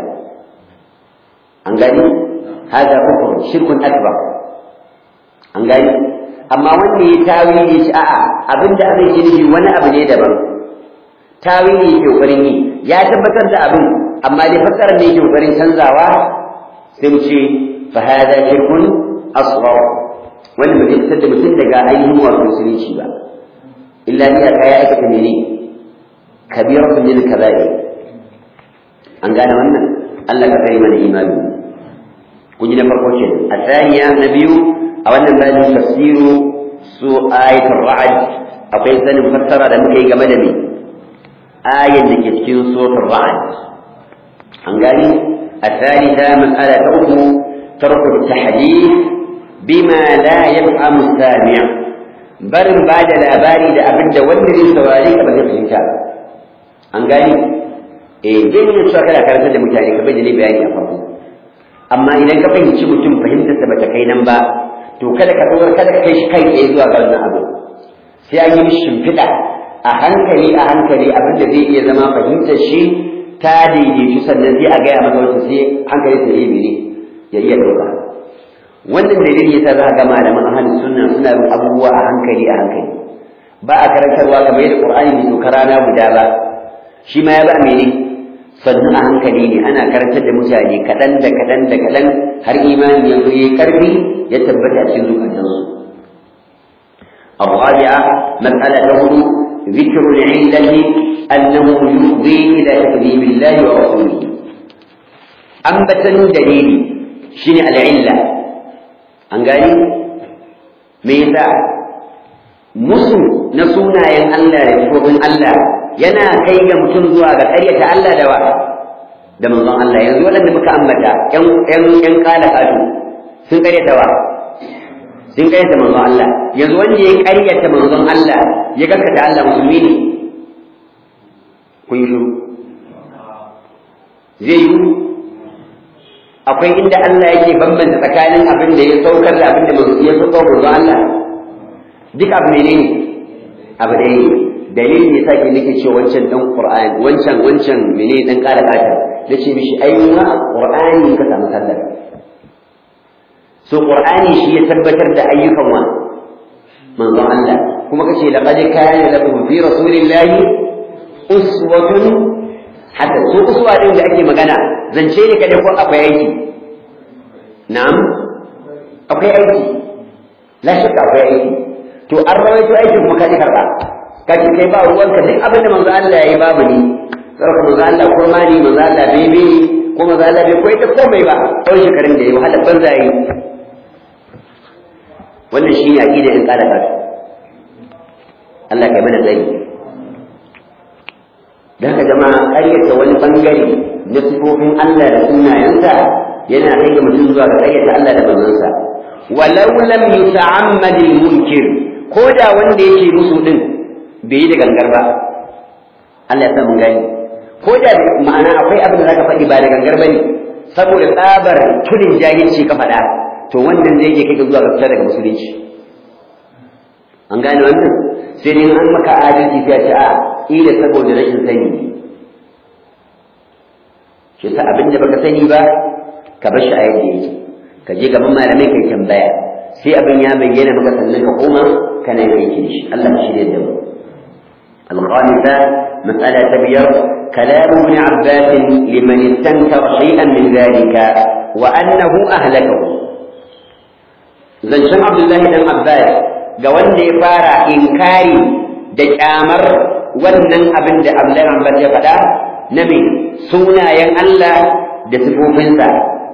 an gani hada kufur shirkun akbar an gani amma wanda ya tawili shi a'a abinda abin yi wani abu ne daban tawili yake kokarin yi ya tabbatar da abin amma dai fassarar ne yake kokarin canzawa sai mu ce fa hada shirkun asghar wanda ba zai fitar da mutum daga ainihin wato musulunci ba illa iya kaya aikata mene kabiratun min kaba'ir an gane wannan Allah ka kai mana imani kun ji na farko ce a tsaniya na biyu a wannan bayanin tafsiru su ayatul ra'd akwai sanin fassara da muka yi game da me ayan da ke cikin suratul ra'd an gani الثالثة مسألة أخرى ترك التحديث بما لا يفهم السامع barin ba da labari da abin da wanda zai saurare ka ba zai fahimta an gani eh zai nuna cewa kana karantar da mutane ka bai da bayani a farko amma idan ka fahimci mutum fahimtar sa bata kai nan ba to kada ka tsawar kada ka kai shi kai tsaye zuwa ga wannan abu sai an yi mishi shimfiɗa a hankali a hankali abin da zai iya zama fahimtar shi ta daidaitu sannan sai a gaya masa wata sai hankali ta iya mene ya iya ɗauka wannan dalili yasa za ka ga malaman ahlus sunna suna bin abubuwa a hankali a hankali ba a karantarwa kamar yadda qur'ani bai sauka rana guda ba shi ma ya ba mene sannu a hankali ne ana karantar da mutane kaɗan da kaɗan da kaɗan har imani ya zo ya ƙarfi ya tabbata a cikin zukatansu الرابعة مسألة ذكر العلة أنه يفضي إلى تكذيب الله ورسوله أنبتا دليل شنو العلة أنقالي ميزا musu na sunayen Allah da sifofin Allah yana kai ga mutum zuwa ga ƙaryata Allah da wa da manzon Allah yanzu waɗanda muka ambata ƴan ƴan ƴan kala katu sun ƙaryata wa sun ƙaryata manzon Allah yanzu wanda ya ƙaryata manzon Allah ya gaskata Allah musulmi ne kun yi shiru zai yi akwai inda Allah yake bambanta tsakanin abin da ya saukar da abin da ya saukar manzon Allah duk abu ne ne abu da yi dalilin ya sake nake ce wancan dan qur'ani wancan wancan mene dan kara kata nace mishi ai ma qur'ani ka samu sallar so qur'ani shi ya tabbatar da ayyukan wa manzon Allah kuma kace laqad kana lakum fi rasulillahi uswatun hatta so uswa din da ake magana zance ne kada ko akwai aiki na'am akwai aiki la shakka akwai aiki to an rawaito aikin kuma ka ji karɓa ka ce kai ba ruwanka duk abin da manzo Allah ya yi babu ni sarka manzo Allah kurma ni manzo Allah bai bi ko manzo Allah bai koyi ta komai ba tsawon shekarun da ya yi wahala banza yi wannan shi ne aƙida in ƙara kasu Allah kai mana tsayi da haka zama ƙaryata wani ɓangare na sifofin Allah da sunayensa yana kai mutum zuwa ga ƙaryata Allah da manzonsa walau lam yuta'ammad al-munkir ko da wanda yake musu din bai yi da gangar ba Allah ya sa mun gani ko da ma'ana akwai abin da zaka faɗi ba da gangar bane saboda tsabar tudin jahilci ka faɗa to wannan zai iya kai ka zuwa ga fita daga musulunci an gane wannan sai dai an maka adalci sai a ce a ila saboda rashin sani shi sa abin da baka sani ba ka bar shi a yadda yake ka je gaban malamai kai tambaya sai abin ya bayyana maka sannan ka koma kana yin aiki da shi Allah ya shirya da mu الخامسة مسألة تبير كلام ابن عباس لمن استنكر شيئا من ذلك وأنه أهلكه زنشان عبد الله بن عباس قوان دي فارع إنكاري دجامر wannan abin da Abdullahi Abbas ya faɗa na me sunayen Allah da sifofinsa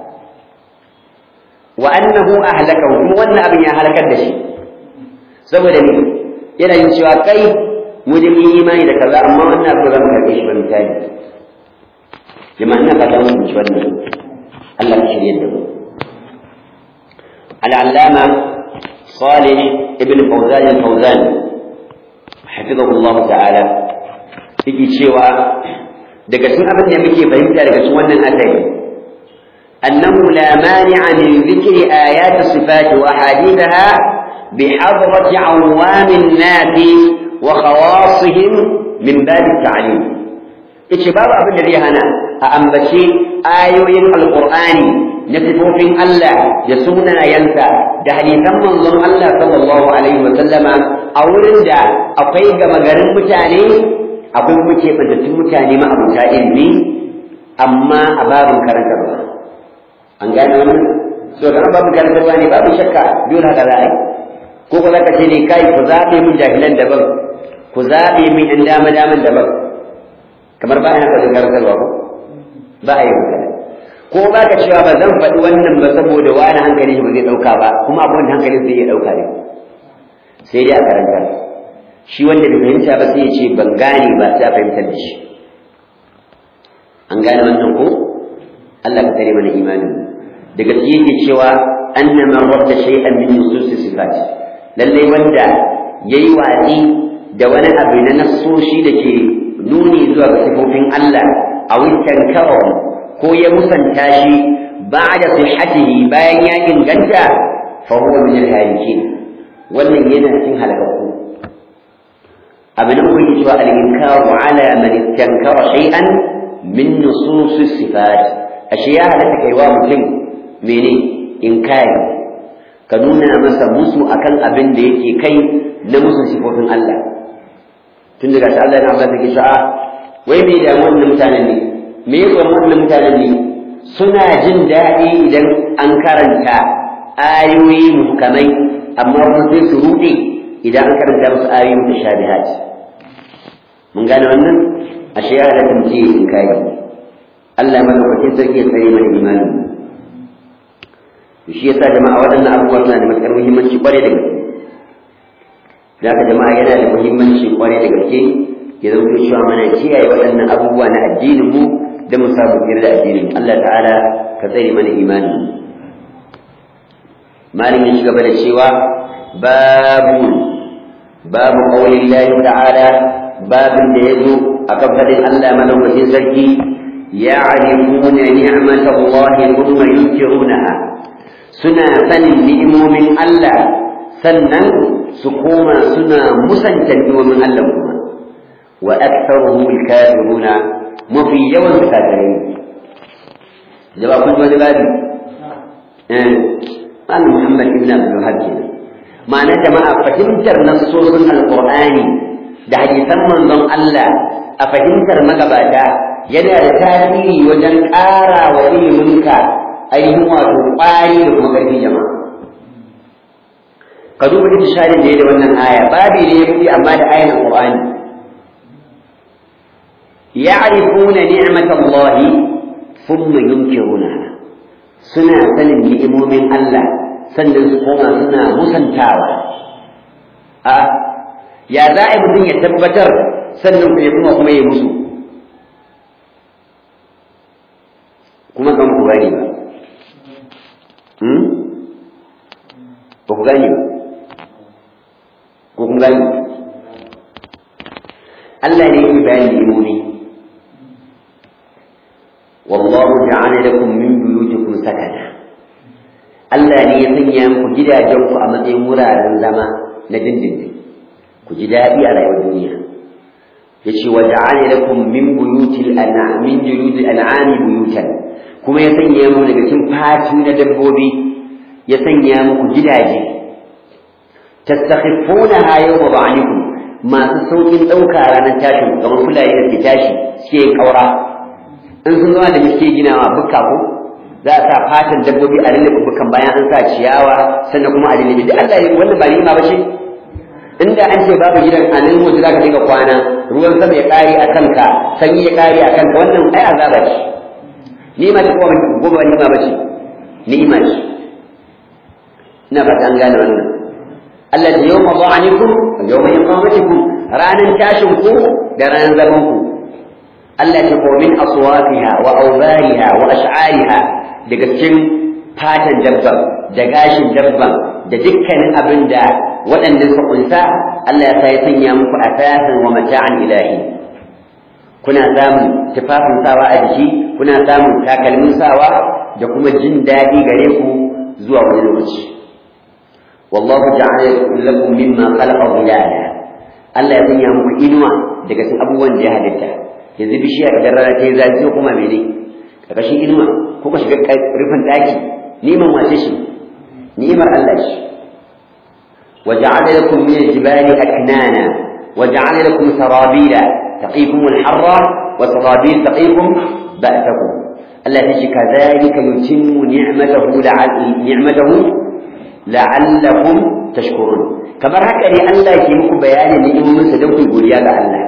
wa annahu ahlakahu kuma wannan abin ya halakar da shi saboda ne yana yin cewa kai mu da mun imani da kaza amma wannan abu zan karbe shi ba misali jama'a ina fata mun ci wannan Allah ya shirye da mu al-allama صالح ابن فوزان الفوزان حفظه الله تعالى yake cewa daga cikin abin da muke fahimta daga cikin wannan asali أنه لا مانع من ذكر آيات الصفات وأحاديثها بحضرة عوام الناس وخواصهم من باب التعليم إتشباب أبن الذي هنا أأنبشي آيوين القرآن نتفوفين الله يسونا ينسى دهليثا منظم الله صلى الله عليه وسلم أولا دا أقيق مغرم متاني أقول متى مدتم متاني ما أبو علمي أما أباب كرنك an gane wannan so dan babu karantarwa ne babu shakka dole haka za a yi ko ko zaka ce ne kai ku zaɓe min jahilan daban ku zaɓe min ɗan dama daman daban kamar ba a haka karantarwa ko ba a yi haka ko ba ka cewa ba zan faɗi wannan ba saboda wani hankali ba zai ɗauka ba kuma abin da hankalin zai iya ɗauka ne sai dai a karanta shi wanda bai fahimta ba sai ya ce ban gane ba sai a fahimtar da shi an gane wannan ko Allah ka tare mana imanin da gaske yake cewa anna man radda shay'an min nusus sifat lalle wanda yayi watsi da wani abu na nassoshi da ke nuni zuwa ga sifofin Allah aw tankara ko ya musanta shi ba'da sihhatihi bayan ya inganta fa huwa min al-halikin wannan yana cikin halakakku abin da kuke cewa al-inkaru ala man istankara shay'an min nusus as-sifat ashe ya halaka kaiwa mutum mene inkari ka nuna masa musu akan abin da yake kai na musu sifofin Allah tun daga ta Allah na Allah take sha'a wai me da wannan mutanen ne me ya tsoron wannan mutanen ne suna jin daɗi idan an karanta ayoyi muhkamai amma kuma sai su ruɗe idan an karanta musu ayoyi mutashabihat mun gane wannan ashe ya halatta mu ce in kai Allah madaukakin sarki ya tsare mana imani shi yasa jama'a waɗannan abubuwa suna da matuƙar muhimmanci ƙwarai da gaske da haka jama'a yana da muhimmanci ƙwarai da gaske ya zama cewa mana kiyaye waɗannan abubuwa na addinin mu da mu samu tsira da addinin Allah ta'ala ka tsare mana imanin malin ya gaba da cewa babu babu qawlin Allah ta'ala babin da yazo akan fadin Allah madaukakin sarki ya'rifuna ni'matallahi thumma yunkirunaha suna sanin ni'imomin Allah sannan su koma suna musanta ni'imomin Allah kuma wa aktharuhum al-kafiruna mafi yawan kafirai jaba kun wani babi eh an Muhammad ibn Abdul Wahhab kenan ma'ana jama'a fahimtar nassosin alqur'ani da hadisan manzon Allah a fahimtar magabata yana da tasiri wajen ƙara wa iliminka ainihin wato ƙwari da kuma ƙarfi jama'a ka duba duk sharin da ya da wannan aya babi ne ya fi amma da ayan alqur'ani ya'rifuna ni'matallahi thumma yunkirunaha suna sanin ni'imomin Allah sannan su koma suna musantawa a ya za a yi mutum ya tabbatar sannan ya kuma kuma ya musu kuma kan ku gani ba ba ku gani ba ko kun gani Allah ne ya bayani ni'imomi wallahu ja'ala lakum min buyutikum sakana Allah ne ya sanya muku gidajenku a matsayin wuraren zama na dindindin ku ji daɗi a rayuwar duniya yace wa ja'ala lakum min buyutil an'am min juludil an'ami buyutan kuma ya sanya muku daga cikin fatu na dabbobi ya sanya muku gidaje tastakhifunaha yawma ba'anikum masu saukin ɗauka ranar tashin kamar fulani da ke tashi suke yin ƙaura in sun zama da suke ginawa bukka ko za a sa fatan dabbobi a lullube bukkan bayan an sa ciyawa sannan kuma a lullube duk Allah ya wannan ba ni'ima ba ce inda an ce babu gidan a nan waje zaka dinga kwana ruwan sama ya kare a kanka sanyi ya kare a kanka wannan ai azaba ce ni'ima ce ko ba ni'ima ba ce ni'ima ce ina fata an gane wannan Allah da yawma dha'anikum yawma iqamatikum ranan tashin ku da ranan zaman ku Allah ya ko min aswafiha wa awbariha wa ash'ariha daga cikin fatan dabban da gashin dabban da dukkanin abin da waɗanda suka kunsa Allah ya sai sanya muku asasan wa mata'an ilahi kuna samun tufafin sawa a jiki kuna samun takalmin sawa da kuma jin daɗi gare ku zuwa wani lokaci wallahu ja'ala lakum mimma khalaqa dhilala Allah ya sanya muku inuwa daga cikin abubuwan da ya halitta yanzu bishiya idan rana ta yi zafi kuma mene karkashin inuwa ko ka shiga rufin ɗaki neman wace shi ni'imar Allah shi وجعل لكم من الجبال أكنانا وجعل لكم سرابيل تقيكم الحر وسرابيل تقيكم بأسكم التي كذلك يتم نعمته لعل نعمته لعلكم تشكرون كما هكذا الله يكيمكم بيان نعمة سدوك يقول يا الله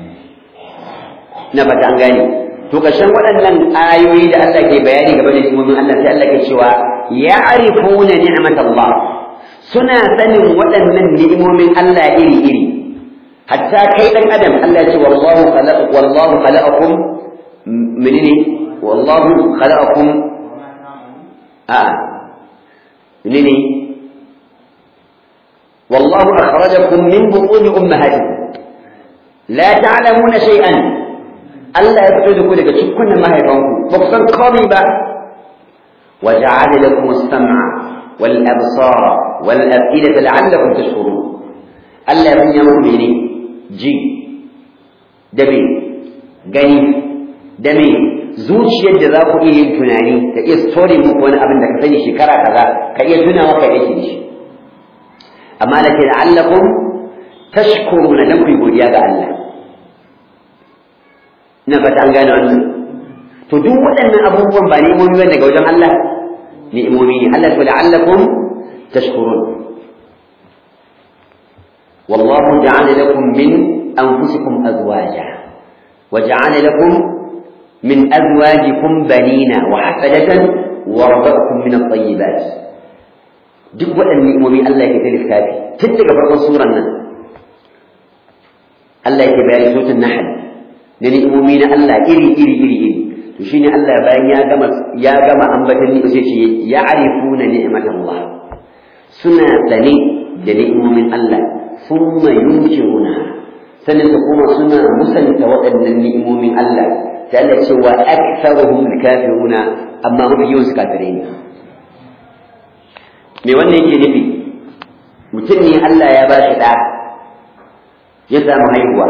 نبت an gane to kashin waɗannan ayoyi da Allah ke bayani game da ni'imomin Allah sai Allah ke cewa ya'rifuna ni'matallah suna sanin waɗannan ni'imomin Allah iri-iri hatta kai ɗan adam Allah ya ce wallahu khalaqa wallahu khalaqakum menene wallahu khalaqakum a menene wallahu akhrajakum min butun ummahatikum la ta'lamuna shay'an Allah ya fito da ku daga cikin mahaifanku ba ku san komai ba wa ja'ala lakum as-sam'a wal absara wal af'idata la'allakum tashkurun Allah ya sanya muku mene ji da me gani da me zuciyar da za ku iya yin tunani ka iya story muku wani abin da ka sani shekara kaza ka iya tunawa ka yake da shi amma da ke la'allakum tashkuruna dan ku godiya ga Allah ina fata an gane wannan to duk waɗannan abubuwan ba ni'imomi bane daga wajen Allah ni'imomi ne Allah to la'allakum tashkurun wallahu ja'ala lakum min anfusikum azwaja wa ja'ala lakum min azwajikum banina wa hafadatan wa razaqakum min at-tayyibat duk waɗannan ni'imomi Allah yake ta lissafi tun daga farkon suran nan Allah yake bayani sutun nahl da ni'imomi na Allah iri iri iri iri to shine Allah bayan ya gama ya gama ambatan ni sai ce ya'rifuna ni'matallah suna sane da ni'imomin Allah thumma yunkiruna sannan su kuma suna musanta waɗannan ni'imomin Allah ta Allah ce wa aktharuhum kafiruna amma mafi yawan su kafirai ne me wannan yake nufi mutum ne Allah ya ba shi ɗa ya samu haihuwa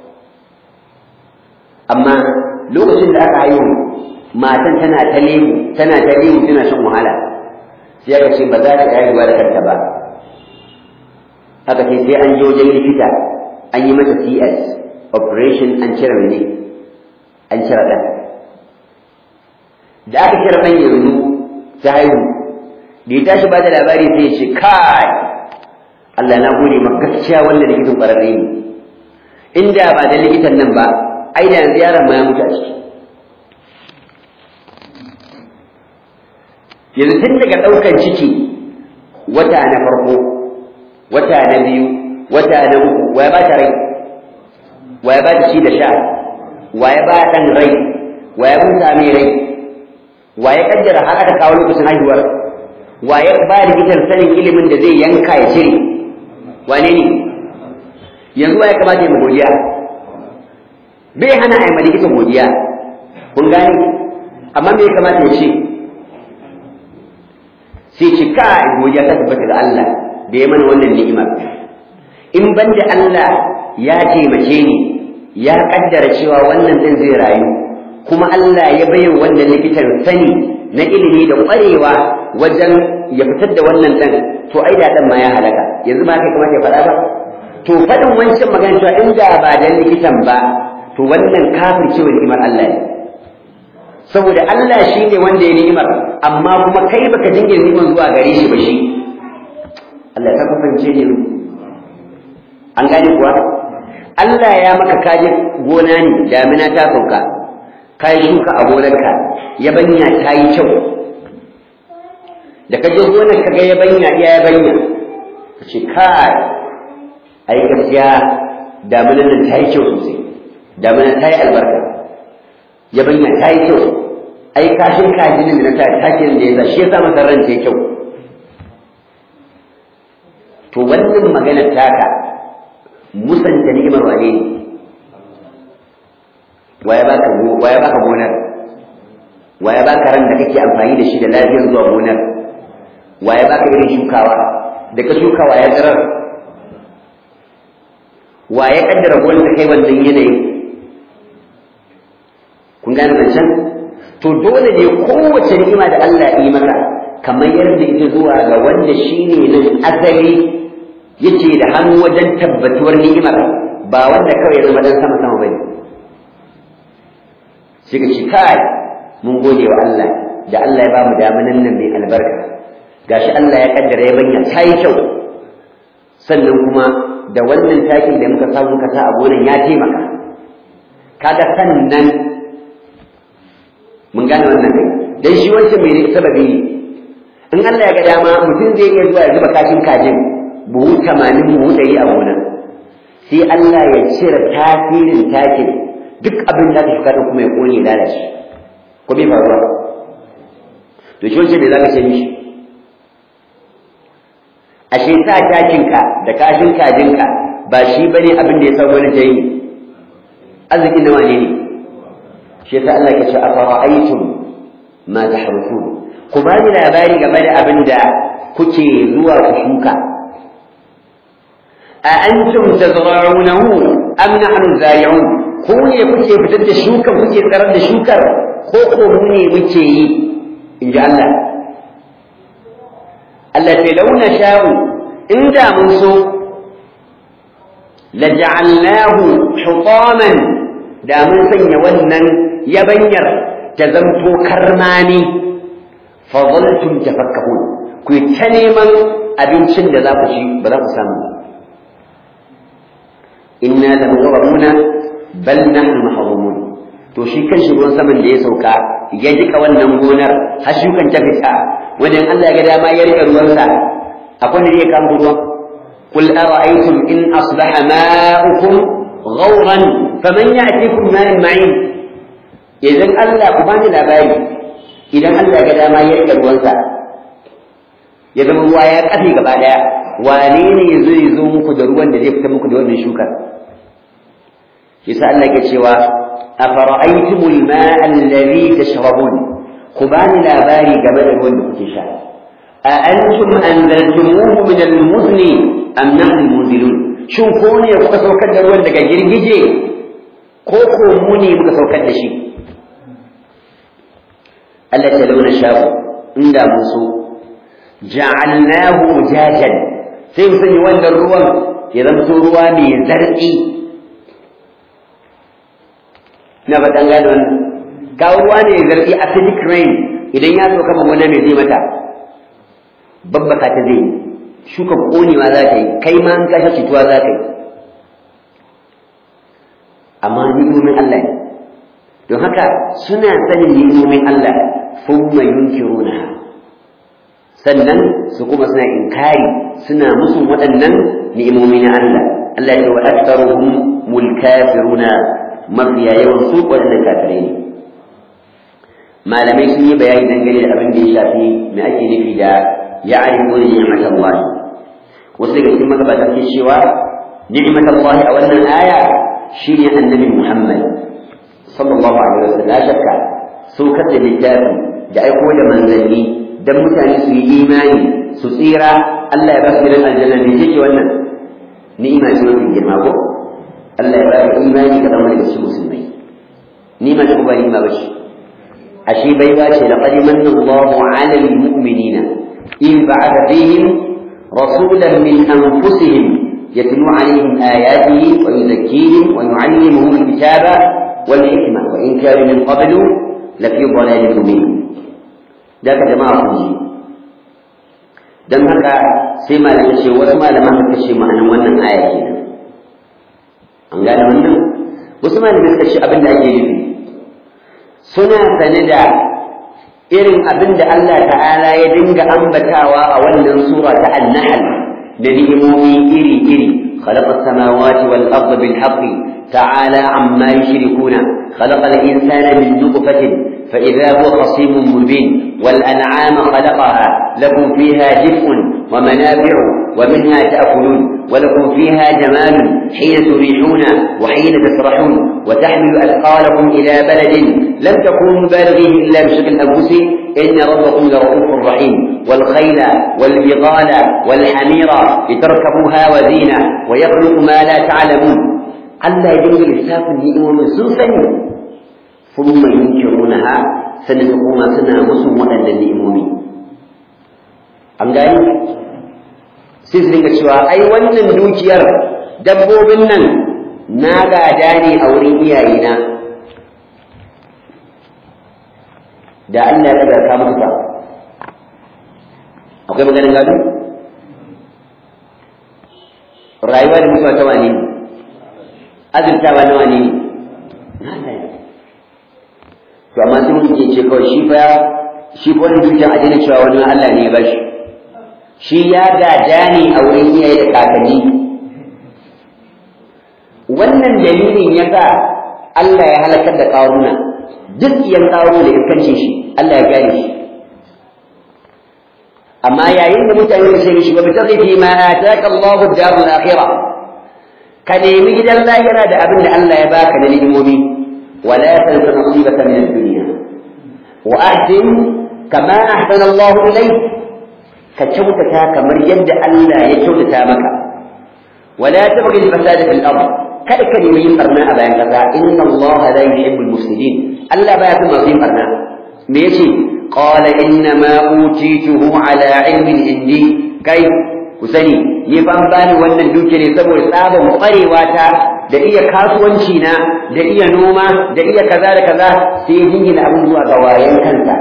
amma lokacin da aka haihu matan tana ta lemu tana ta lemu tana shan wahala sai aka ce ba za ta haihuwa da kanta ba aka ce sai an je wajen likita an yi mata CS operation an cire ne an cire ɗan da aka cire ɗan yanzu ta haihu da ya tashi ba da labari sai ya ce kai Allah na gode maka gaskiya wannan likitan ƙwararre ne inda ba da likitan nan ba ai da yanzu yaron ma ya mutu a ciki yanzu tun daga ɗaukar ciki wata na farko wata na biyu wata na uku wa ya ba ta rai wa ya ba ta ci da sha wa ya ba ɗan rai wa ya buta mai rai wa ya kaddara har aka kawo lokacin haihuwar wa ya ba likitan sanin ilimin da zai yanka ya cire wane ne yanzu wa ya kamata ya godiya bai hana a yi ma likitan godiya kun gane amma me ya kamata ya ce sai ce ka godiya ta tabbata ga Allah da ya mana wannan ni'imar in ban da Allah ya taimake ni ya kaddara cewa wannan din zai rayu kuma Allah ya bayyana wannan likitan sani na ilimi da ƙwarewa wajen ya fitar da wannan ɗan to ai da ɗan ma ya halaka yanzu ma kai kamata ya faɗa ba to faɗin wancan magana cewa in da ba dan likitan ba to wannan kafir cewa ni'imar Allah ne saboda Allah shi ne wanda ya ni'imar amma kuma kai baka jingina ni'imar zuwa gare shi ba shi Allah ka fahimce ne an gane kuwa Allah ya maka kaje gona ne damina ta sauka ka yi shuka a gonarka yabanya ta yi kyau da ka je gonar ka ga yabanya iya yabanya ka ce kai ai gaskiya daminan nan ta yi kyau sosai daminan ta yi albarka yabanya ta yi kyau ai kashin kajinin da na ta takin da ya sa shi ya sa masa ran ta yi kyau to wannan maganar taka musanta ni'imar wane ne waya baka waya baka gonar waya baka ran da kake amfani da shi da lafiyar zuwa gonar waya baka irin shukawa da ka shukawa ya tsirar waya kaddara gonar ta kai wannan yanayin kun gane zancen to dole ne kowace ni'ima da Allah ya yi maka kamar yadda ita zuwa ga wanda shine nan asali yace da hannu wajen tabbatuwar ni'imar ba wanda kawai ya zama dan sama sama bane sai ka ce kai mun gode wa Allah da Allah ya ba mu damanan nan mai albarka gashi Allah ya kaddara ya banya ta yi kyau sannan kuma da wannan takin da muka samu muka sa a gonan ya taimaka kaga sannan mun gane wannan kai dan shi wancan mai sababi ne in Allah ya ga dama mutum zai iya zuwa ya zuba kashin kajin buhu tamanin buhu ɗari a gonan sai Allah ya cire tasirin takin duk abin da ka shuka kuma ya kone lalace ko bai faruwa to shi wancan me za ka ce mishi ashe sa takinka da kashin kajinka ba shi bane abin da ya sa wani ta yi arzikin na wane ne shi yasa Allah ya ce afara'aytum ma tahrufun ku ba ni labari game da abin da kuke zuwa ku shuka a antum tazra'unahu am nahnu zari'un ku ne kuke fitar da shukan kuke tsarar da shukar ko ko mu ne muke yi in ji Allah Allah ce launa sha'u inda mun so laja'alnahu hutaman da mun sanya wannan yabanyar ta zanto karmani fa zaltum tafakkahun ku ta neman abincin da za ku ci ba za ku samu ba inna lamughrabuna bal nahnu mahrumun to shi kan shi ruwan saman da ya sauka ya jika wannan gonar har shukan ta fita wajen Allah ya ga dama ya rike ruwansa akwai da zai kama ruwan قل أرأيتم إن أصبح ماؤكم غورا فمن يأتيكم ماء معين إذا ألا قبان الأباري إذا ألا قد ما يرجع الوزع إذا هو يا قفي قبالا wane ne zai zo muku da ruwan da zai fita muku da wannan shukar yasa Allah ke cewa afara'aytumul ma'a alladhi tashrabun ku bani labari game da ruwan da kuke sha a antum anzaltumuhu min al-muzni am nahnu al-munzilun shin ko ne kuka saukar da ruwan daga girgije ko ko mu ne muka saukar da shi Allah ta launa shafu inda mun so ja'alnahu jajan sai mu sanya wannan ruwan ya zamto ruwa mai zartsi na faɗan gane wannan kawo ruwa ne zartsi acidic rain idan ya sauka ma gona mai zai mata babbaka ta zai shuka konewa za ta yi kai ma an kashe cutuwa za ka yi amma ni'imomin Allah ne don haka suna sanin ni'imomin Allah thumma yunkirunaha sannan su kuma suna inkari suna musun waɗannan ni'imomi na Allah Allah ya ce wa aktharuhum mulkafiruna mafiya yawan su waɗannan kafirai ne malamai sun yi bayani dangane da abin da ya shafi me ake nufi da ya'rifuna ni'mat Allah wasu daga cikin magabata ke cewa ni'mat Allah a wannan aya shine annabi Muhammad sallallahu alaihi wasallam la shakka saukar da littafi da aiko da manzanni dan mutane su yi imani su tsira Allah ya ba su gidan aljanna ne ce wannan ni'ima ce mafi girma ko Allah ya ba ka imani ka zama daga cikin musulmai ni'ima ce ba ni'ima ba ce ashe baiwa ce laqad manna Allahu 'ala al-mu'minina in ba'atha fihim rasulan min anfusihim يتلو عليهم آياته ويزكيهم ويعلمهم الكتاب والحكمة وإن كانوا من قبل لفي ضلال مبين ذاك جماعة كنجي dan haka sai malamai ce wasu malaman suka ce ma'anin wannan aya kenan an gane wannan wasu malamai suka ce abin da ake nufi suna sane da irin abin da Allah ta'ala ya dinga ambatawa a wannan sura ta an-nahl da ni'imomi iri-iri خلق السماوات والأرض بالحق تعالى عما يشركون خلق الإنسان من نطفة فإذا هو خصيم مبين والأنعام خلقها لكم فيها دفء ومنافع ومنها تأكلون ولكم فيها جمال حين تريحون وحين تسرحون وتحمل أثقالكم إلى بلد لم تكونوا بالغيه إلا بشكل الأنفس إن ربكم لرؤوف رحيم والخيل والبغال والحمير لتركبوها وزينة ويخلق ما لا تعلمون ألا يجوز لساف النئم من سلسل ثم ينكرونها سنتقوم سنة مسلم وأن النئمومين an gani sai su dinga cewa ai wannan dukiyar dabbobin nan na gada ne a wurin iyayena da Allah ya daga ka musu ba akwai maganin gado rayuwa da mutuwa ta wani ne azurtawa na wani ne na Allah ne to amma sai mutum ke ce kawai shi fa shi fa wani dukiyar a daina cewa wani Allah ne ya bashi shi ya gada ne a wurin iyaye da kakanni wannan dalilin ya sa Allah ya halakar da ƙaruna duk yan ƙaruna da iskancin shi Allah ya gane shi amma yayin da mutane da sai shi ba bi tafi ma ataka Allahu ad-darul akhirah ka nemi gidan lahira da abin da Allah ya baka na ni'imomi ولا تنس نصيبك من الدنيا وأحسن كما أحسن الله إليك كتشوتك كما يد ألا يتشوتك مكة ولا تبغي الفساد في الأرض kada ka nemi yin barna a bayan kasa inna Allah la yuhibbul mufsidin Allah baya son masu yin barna me yace qala inna ma utituhu ala ilmin indi kai ku sani ni ban bani wannan duke ne saboda tsaban kwarewa ta da iya kasuwanci na da iya noma da iya kaza da kaza sai ya jingina abin zuwa ga wayan kansa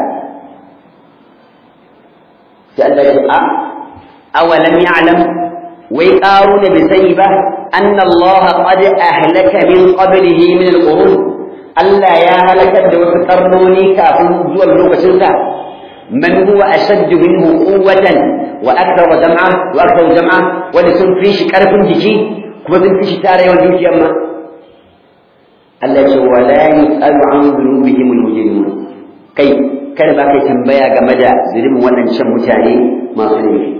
sai Allah ya ce a awalam ya'lam wai ƙaru da bai sani ba anna Allah qad ahlaka min qablihi min al-qurun Allah ya halakar da wasu karnoni kafin zuwan lokacin sa man huwa ashaddu minhu quwwatan wa akthara jam'a wa akthara jam'a wanda sun fi shi karfin jiki kuma sun fi shi tare yawan dukiyar ma Allah ya ce wa la yus'alu an dhunubihim al-mujrimun kai kada ba kai tambaya game da zulumin waɗancan mutane masu laifi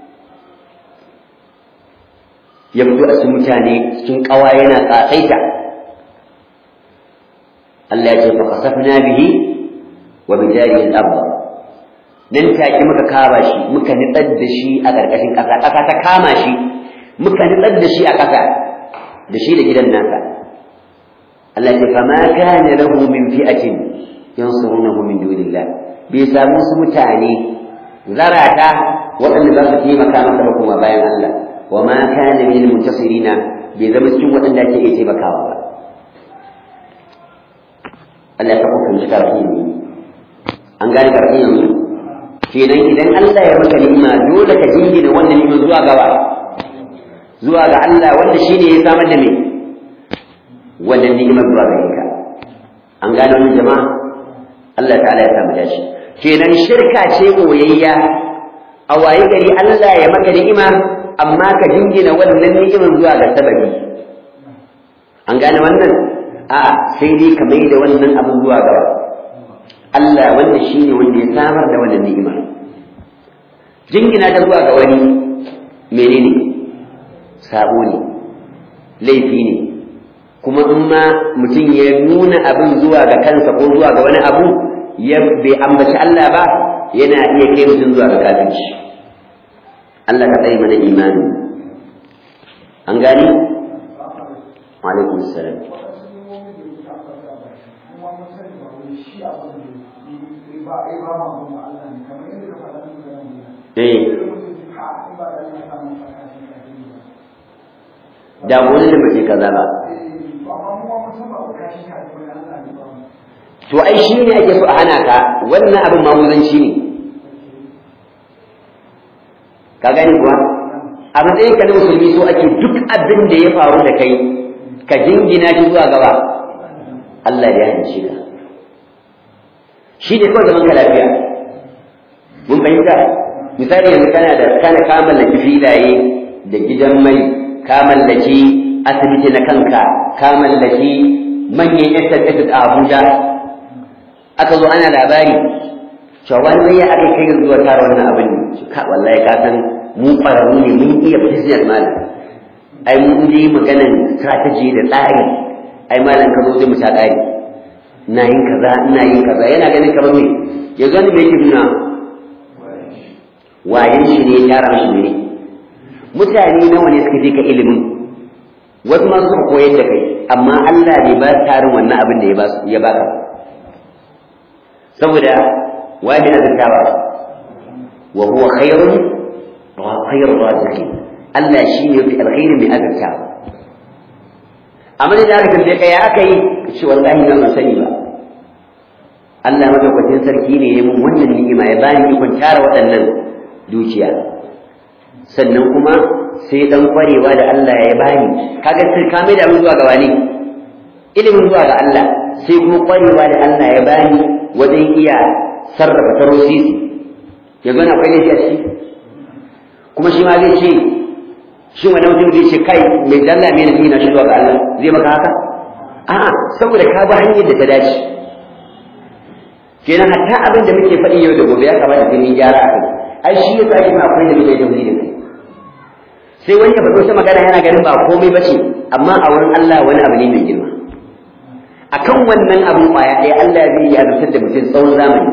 ya fito a cikin mutane cikin ƙawa yana ƙasaita Allah ya ce fa kasafna bihi wa bi jarihi al-ardh nan take muka kama shi muka nitsar da shi a ƙarƙashin ƙasa ƙasa ta kama shi muka nitsar da shi a ƙasa da shi da gidan nasa Allah ce fama kana lahu min fi'atin yansurunahu min dunillah bai samu su mutane zarata waɗanda za su taimaka masa ba kuma bayan Allah wa ma kana min muntasirina bai zama cikin waɗanda ake iya taimakawa ba Allah ya hukunta shi karfi ne an gane karfi yanzu kenan idan Allah ya maka ni'ima dole ka jingina wannan ni'ima zuwa gaba zuwa ga Allah wanda shine ya samar da me wannan ni'imar zuwa gare ka an gane wannan jama'a Allah ta'ala ya samu dashi kenan shirka ce koyayya a waye gari Allah ya maka ni'ima amma ka jingina wannan ni'imar zuwa ga sababi an gane wannan a sai dai ka mai da wannan abin zuwa gaba Allah wanda shi ne wanda ya samar da wannan ni'ima jingina ta zuwa ga wani menene sabo ne laifi ne kuma in ma mutum ya nuna abin zuwa ga kansa ko zuwa ga wani abu ya bai ambaci Allah ba yana iya kai mutum zuwa ga kafirci Allah ka tsaye mana imani an gani wa alaikum salam da wani da mace kaza ba to ai shi ne ake so a hana ka wannan abin mamuzanci ne ka gani kuwa a matsayin ka na musulmi so ake duk abin da ya faru da kai ka jingina shi zuwa gaba Allah ya hanci ka shi ne kawai zaman ka lafiya mun fahimta misali yanzu kana da kana ka mallaki filaye da gidan mai ka mallaki asibiti na kanka ka mallaki manyan estate a Abuja aka zo ana labari cewa wani mai ya aka kai zuwa tara wannan abin ne ka wallahi ka san mu ƙwararru ne mun iya business malam ai mun yi maganan strategy da tsari ai malam ka zo zai mu ta tsari ina yin kaza ina yin kaza yana ganin kamar me ya gani me yake nuna wayan shi ne ya tara shi ne mutane nawa ne suka je ka ilimin wasu ma suka koyar da kai amma Allah bai ba tarin wannan abin da ya ba ya baka saboda wani azantawa wa huwa khairun wa khairur raziqin Allah shi ne fi alkhairin mai azantawa amma da aka tambaye ka ya aka yi ce wallahi na ban sani ba Allah madaukakin sarki ne ya mun wannan ni'ima ya bani ikon tara waɗannan dukiya sannan kuma sai dan kwarewa da Allah ya bani kaga sai ka mai da mun zuwa ga wani ilimin zuwa ga Allah sai kuma kwarewa da Allah ya bani wajen iya sarrafa tarosisi ya gana akwai laifi a ciki kuma shi ma zai ce shi wani mutum zai ce kai mai dalla mai nafi na shi zuwa ga Allah zai maka haka a'a saboda ka bi hanyar da ta dace kenan hatta abin da muke faɗi yau da gobe ya kamata sai mun gyara a kai ai shi yasa ake ma akwai da muke da kai sai wani ya faɗo ta magana yana ganin ba komai ba ce amma a wurin Allah wani abu ne mai girma akan wannan abin kwaya ɗaya Allah zai yi azabtar da mutum tsawon zamani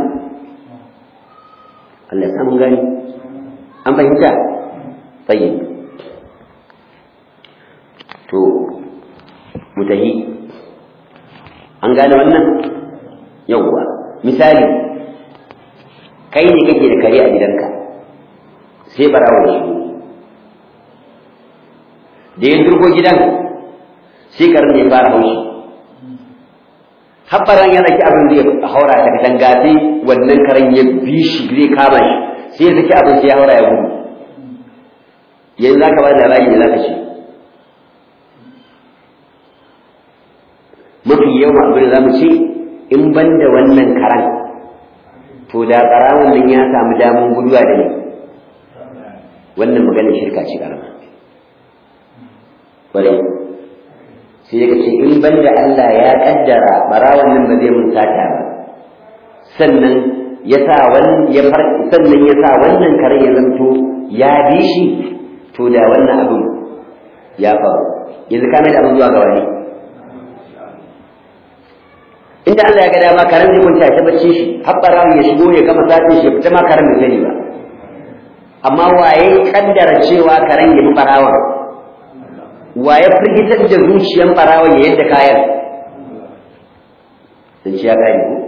Allah ya samu gani an fahimta tsayin to mutahi an gane wannan yawwa misali kai ne kake da kare a gidanka sai barawa shi da ya durgo gidan sai karin ya fara haushi habbaran ya raki abin zai haura ta katanga sai wannan karen ya bi shi zai kama shi sai ya saki abin sai ya haura ya gudu yanzu zaka ba da labari da zaka ce mafi yawan abin da zamu ce in ban da wannan karan to da karawun nan ya samu damun guduwa da ne wannan maganar shirka ce karama kwarai sai ya ce in ban da Allah ya kaddara barawan nan ba zai mun sata ba sannan ya sa wani ya far sannan ya sa wannan kare ya zanto ya bi shi to da wannan abin ya faru yanzu ka mai da abin zuwa ga wani inda Allah ya ga dama karen zai kunta ta bacci shi habbara ya shigo ya gama satin shi fita ma karen bai sani ba amma waye kaddara cewa karen ya bi barawan waye firgitar da zuciyan barawan ya yadda kayan sun ci ya gane ko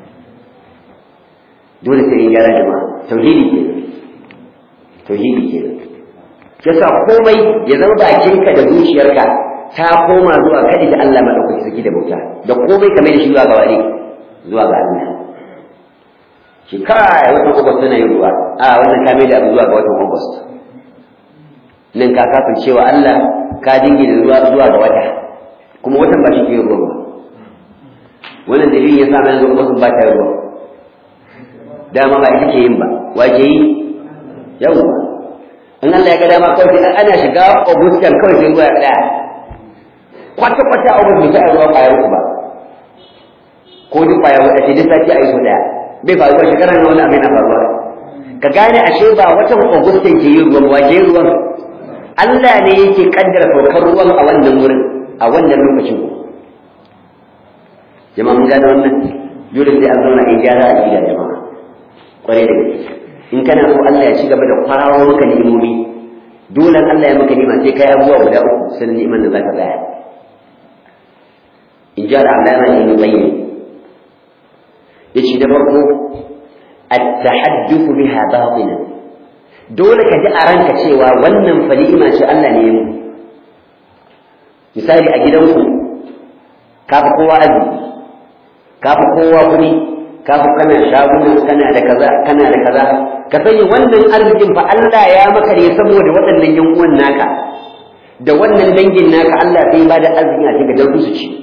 dole sai in gyara jama'a tauhidi ke tauhidi ke yasa komai ya zama bakinka da zuciyarka ta koma zuwa kadi da Allah madaukaki saki da bauta da komai kamar da shi zuwa ga wani zuwa ga Allah shi kai watan August tana yin ruwa a wannan ka mai da abu zuwa ga watan August nan ka kafin cewa Allah ka dingi da ruwa zuwa ga wata kuma watan ba shi ke yin ruwa ba wannan dalilin ya sa mai yanzu August ba ta ruwa dama ba ita ke yin ba wa ke yi yau in Allah ya ga dama kawai ana shiga August kan kawai sai ruwa ya tsaya kwata-kwata a wurin mutu a ruwa ƙwayar uku ba ko duk ƙwayar wadda ce duk sati a yi so ɗaya bai faru ba shekarar na wani abin na faruwa ka gane ashe ba watan augustan ke yin ruwan waje ruwan Allah ne yake kaddara saukar ruwan a wannan wurin a wannan lokacin jama'a mun gane wannan dole sai an zauna in gyara a gida jama'a kwarai da gaske in kana so Allah ya ci gaba da kwarawa maka ni'imomi dole Allah ya maka ni'ima sai kai abubuwa guda uku sannan ni'iman da za ka tsaya in ji al'alama ibn qayyim yace da farko at-tahadduth biha batinan dole ka ji a ranka cewa wannan fa ni'ima ce Allah ne ya misali a gidanku ka fi kowa arziki ka fi kowa kuɗi ka fi kana shaguna kana da kaza kana da kaza ka sani wannan arzikin fa Allah ya maka ne saboda waɗannan yan uwan naka da wannan dangin naka Allah sai ba da arziki a cikin dan su ci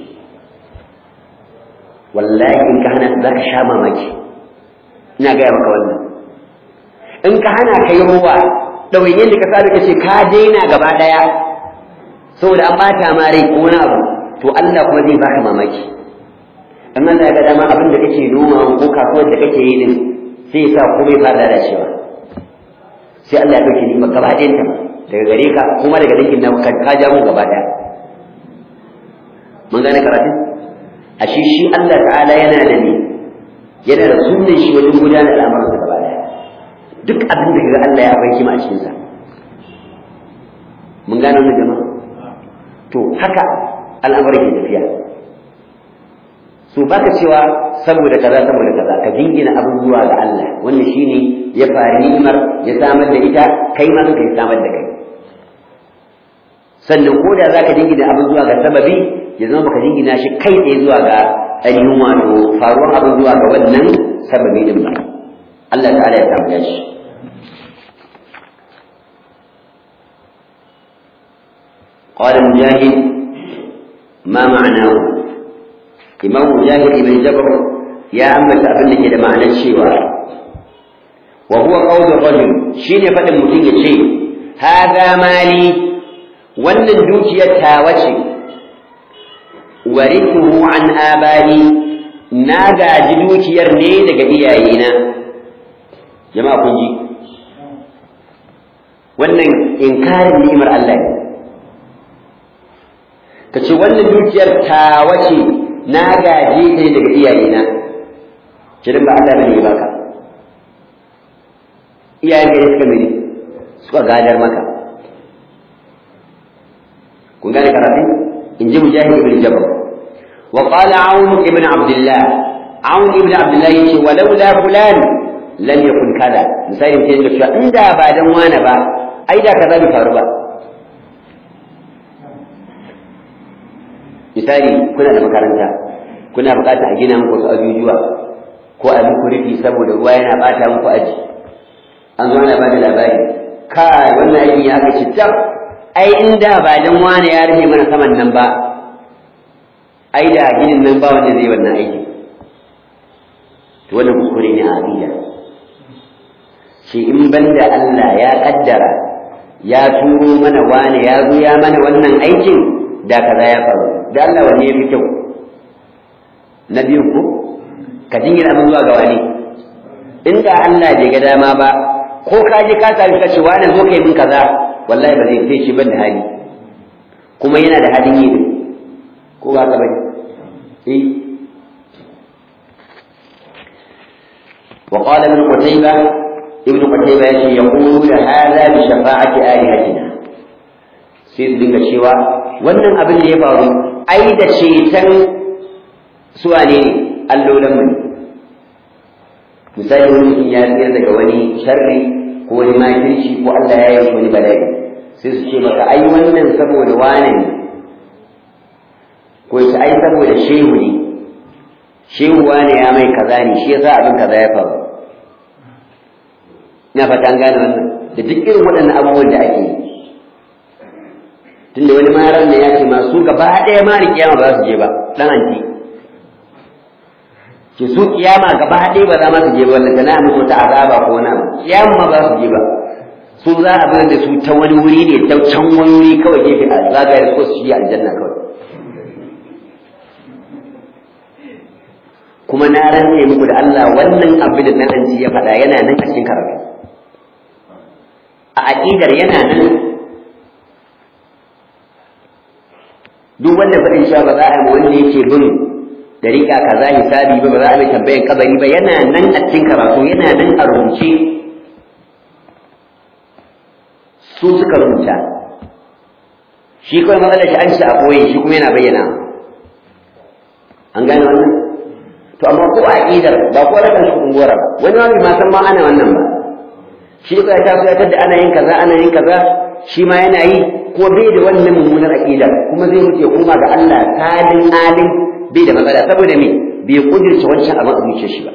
wallahi in ka hana za ka sha mamaki ina gaya maka wannan in ka hana ka yi ruwa ɗawainiyar da ka sa ka ce ka daina gaba ɗaya saboda an ɓata ma rai ko wani abu to Allah kuma zai baka mamaki in Allah ya ga dama abin da kake noma ko kasuwar da kake yi din sai ya sa komai fara lalacewa sai Allah ya ɗauki ni'imar gaba ɗayan ta daga gare ka kuma daga dangin na ka ja mu gaba ɗaya mun gane karatun ashe shi Allah ta'ala yana da ne yana da sunan shi wajen gudanar al'amuran sa gaba daya duk abin da ga Allah ya akwai kima a cikin sa mun gane wannan jama'a to haka al'amuran ke tafiya so baka cewa saboda kaza saboda kaza ka jingina abubuwa ga Allah wannan shine ya fari ni'imar ya samar da ita kai ma kai samar da kai sannan ko da zaka jingina abin zuwa ga sababi ya zama baka jingina shi kai tsaye zuwa ga ainihin wato faruwar abin zuwa ga wannan sababi din ba Allah ta'ala ya samu shi قال مجاهد ما معناه إمام مجاهد بن جبر يا أما أبن كده معنى الشيوى وهو قول الرجل شين فتن متين شيء هذا مالي wannan dukiyar tawa ce warithuhu an abani na gaji dukiyar ne daga iyayena jama'a kun ji wannan inkarin ni'imar Allah ne ka ce wannan dukiyar tawa ce na gaje ta daga iyayena kirin ba Allah bane ya baka iyayen gari suka mene suka gadar maka kun gane karatu in ji mujahid ibn jabr wa qala aun ibn abdullah aun ibn abdullah yace walaula fulan lam yakun kaza misali sai da cewa inda ba dan wani ba ai da kaza bai faru ba misali kuna da makaranta kuna bukata a gina muku wasu ajujuwa ko a muku rufi saboda ruwa yana bata muku aji an zo ana bada labari kai wannan aikin ya aka tab ai inda ba dan wani ya rufe mana saman nan ba ai da ginin nan ba wanda zai wannan aiki to wannan kuskure ne a aqida shi in banda Allah ya kaddara ya turo mana wani ya zo ya mana wannan aikin da kaza ya faru da Allah wanne ya fi kyau na biyu ko ka jingina mun zuwa ga wani inda Allah bai ga dama ba ko ka je ka sami ka ce wani zo kai min kaza wallahi ba zai sai shi ban da hali kuma yana da halin yi ko ba ka bane eh وقال ابن قتيبة ابن قتيبة يقول هذا بشفاعة آلهتنا sai su dinga cewa wannan abin da ya faru ai da ceton suwa ne allolan mu misali wani mutum ya tsira daga wani sharri ko wani makirci ko Allah ya yi wani bala'i sai su ce maka ai wannan saboda wane ne ko ya ai saboda shehu ne shehu wane ya mai kaza ne shi yasa abin kaza ya faru ina fata an gane wannan da duk irin waɗannan abubuwan da ake yi tunda wani maran da ya ce masu gaba ɗaya ma da kiyama ba za su je ba ɗan anti ke su kiyama gaba ɗaya ba za ma su je ba wanda tana musu ta azaba ko na kiyama ma ba su je ba su za a bayar da su ta wani wuri ne ta can wani wuri kawai gefe a zagaya su su yi aljanna kawai kuma na rantse muku da Allah wannan abin da nan anti ya faɗa yana nan a cikin karatu a aƙidar yana nan duk wanda faɗin cewa ba za a yi wanda yake bin dariƙa kaza hisabi ba ba za a mai tambayan kabari ba yana nan a cikin karatu yana nan a rubuce su suka rubuta shi kawai matsalar shi an shi a koyi shi kuma yana bayyana an gane wannan to amma ko a aqidar ba ko rakan shi kungora ba wani wani ma san ma ana wannan ba shi kawai ta so ya tada ana yin kaza ana yin kaza shi ma yana yi ko bai da wannan mummunar aqida kuma zai mutu ya koma ga Allah salin alin bai da matsala saboda me bai kudirce wancan abin a zuciyar shi ba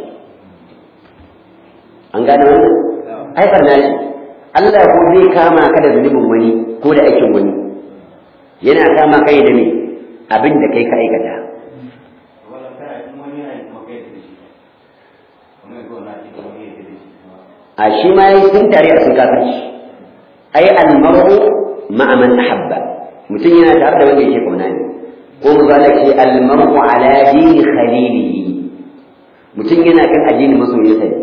an gane wannan ai barna shi Allah ko zai kama ka da zunubin wani ko da aikin wani yana kama kai da me abin da kai ka aikata a shi ma yi sun tare a sun kafirci ai almaru ma'a man ahabba mutum yana tare da wanda yake kauna ne ko mu zala ce almaru ala dini khalilihi mutum yana kan addini masoyinsa ne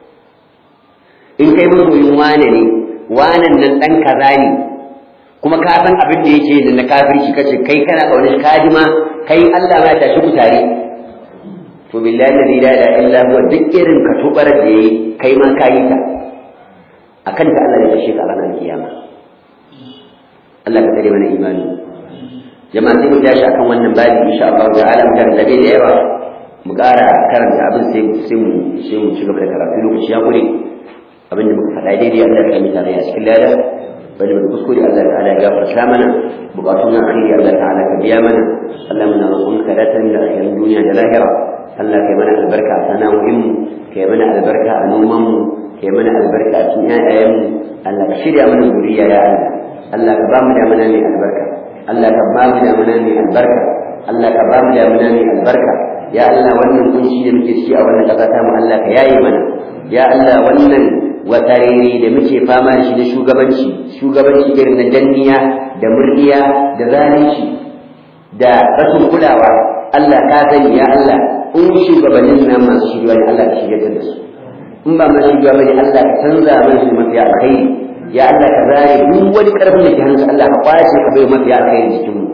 in kai masoyin wane ne wanan nan dan kaza ne kuma ka san abin da yake da na kafirci kace kai kana kaunar kadima kai Allah ma ya tashi ku tare to billahi la ilaha illa huwa duk irin ka tubar da yayi kai ma kayi ta akan ta Allah ya tashi ka ranar kiyama Allah ka tare mana imani jama'a sai mu tashi akan wannan babi insha Allah ta'ala mu karanta da yawa mu ƙara karanta abin sai sai mu sai mu ci gaba da karatu lokaci ya gure abin da muka faɗa daidai Allah ya yi tare a cikin lada bari mu kuskure Allah ta'ala ya gafarta mana bukatun akhiri Allah ta'ala ka biya mana Allah muna roƙonka da tan da akhirin duniya da lahira Allah kai mana albarka a sana'o'in mu kai mana albarka a noman mu kai mana albarka a cikin ƴaƴayen mu Allah ka shirya mana zuriya ya Allah Allah ka ba mu da mana mai albarka Allah ka ba mu da mana mai albarka Allah ka ba mu da mana mai albarka ya Allah wannan kunshi da muke ciki a wannan ƙasa ta mu Allah ka yaye mana ya Allah wannan watarere da muke fama da shi da shugabanci shugabanci irin na danniya da murdiya da zalunci da rashin kulawa Allah ka sani ya Allah in shugabannin nan masu shirya ne Allah ka shirya da su in ba masu shirya bane Allah ka canza mana su mafi alkhairi ya Allah ka zare duk wani karfin da ke hannunsa Allah ka kwace ka bai mafi alkhairi cikin mu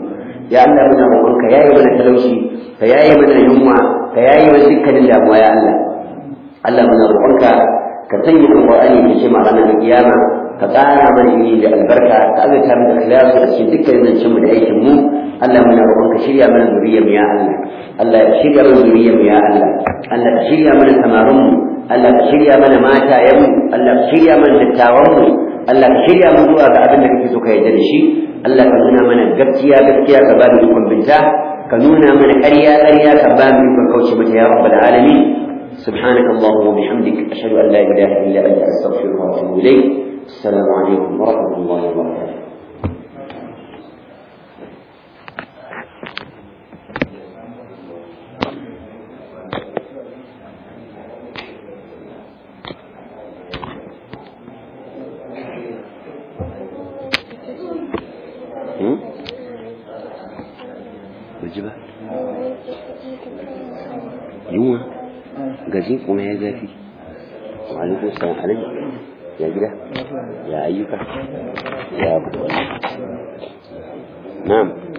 ya Allah muna roƙonka yayi mana talauci ka yayi mana yunwa ka yayi mana dukkanin damuwa ya Allah Allah muna roƙonka ka sanya alƙur'ani ya ce ma ranar kiyama ka ƙara mana ilimi da albarka ka azurta mu da ikhlasu a cikin dukkan zancen mu da aikin mu Allah muna roƙon ka shirya mana zuriyar mu ya Allah Allah ya shirya mana zuriyar mu ya Allah Allah ka shirya mana samarin mu Allah ka shirya mana matayen mu Allah ka shirya mana dattawan mu Allah ka shirya mu zuwa ga abin da kake so ka yarda da shi Allah ka nuna mana gaskiya gaskiya ka ba mu ikon binta ka nuna mana ƙarya ƙarya ka ba mu ikon kauce mata ya rabbal alamin سبحانك اللهم وبحمدك أشهد أن لا إله إلا أنت أستغفرك وأتوب إليك السلام عليكم ورحمة الله وبركاته Wajiba? Yunwa? Gaji kuma ya zafi? Wa alaikun salam alaikum. ya gida ya ayyuka ya abu na'am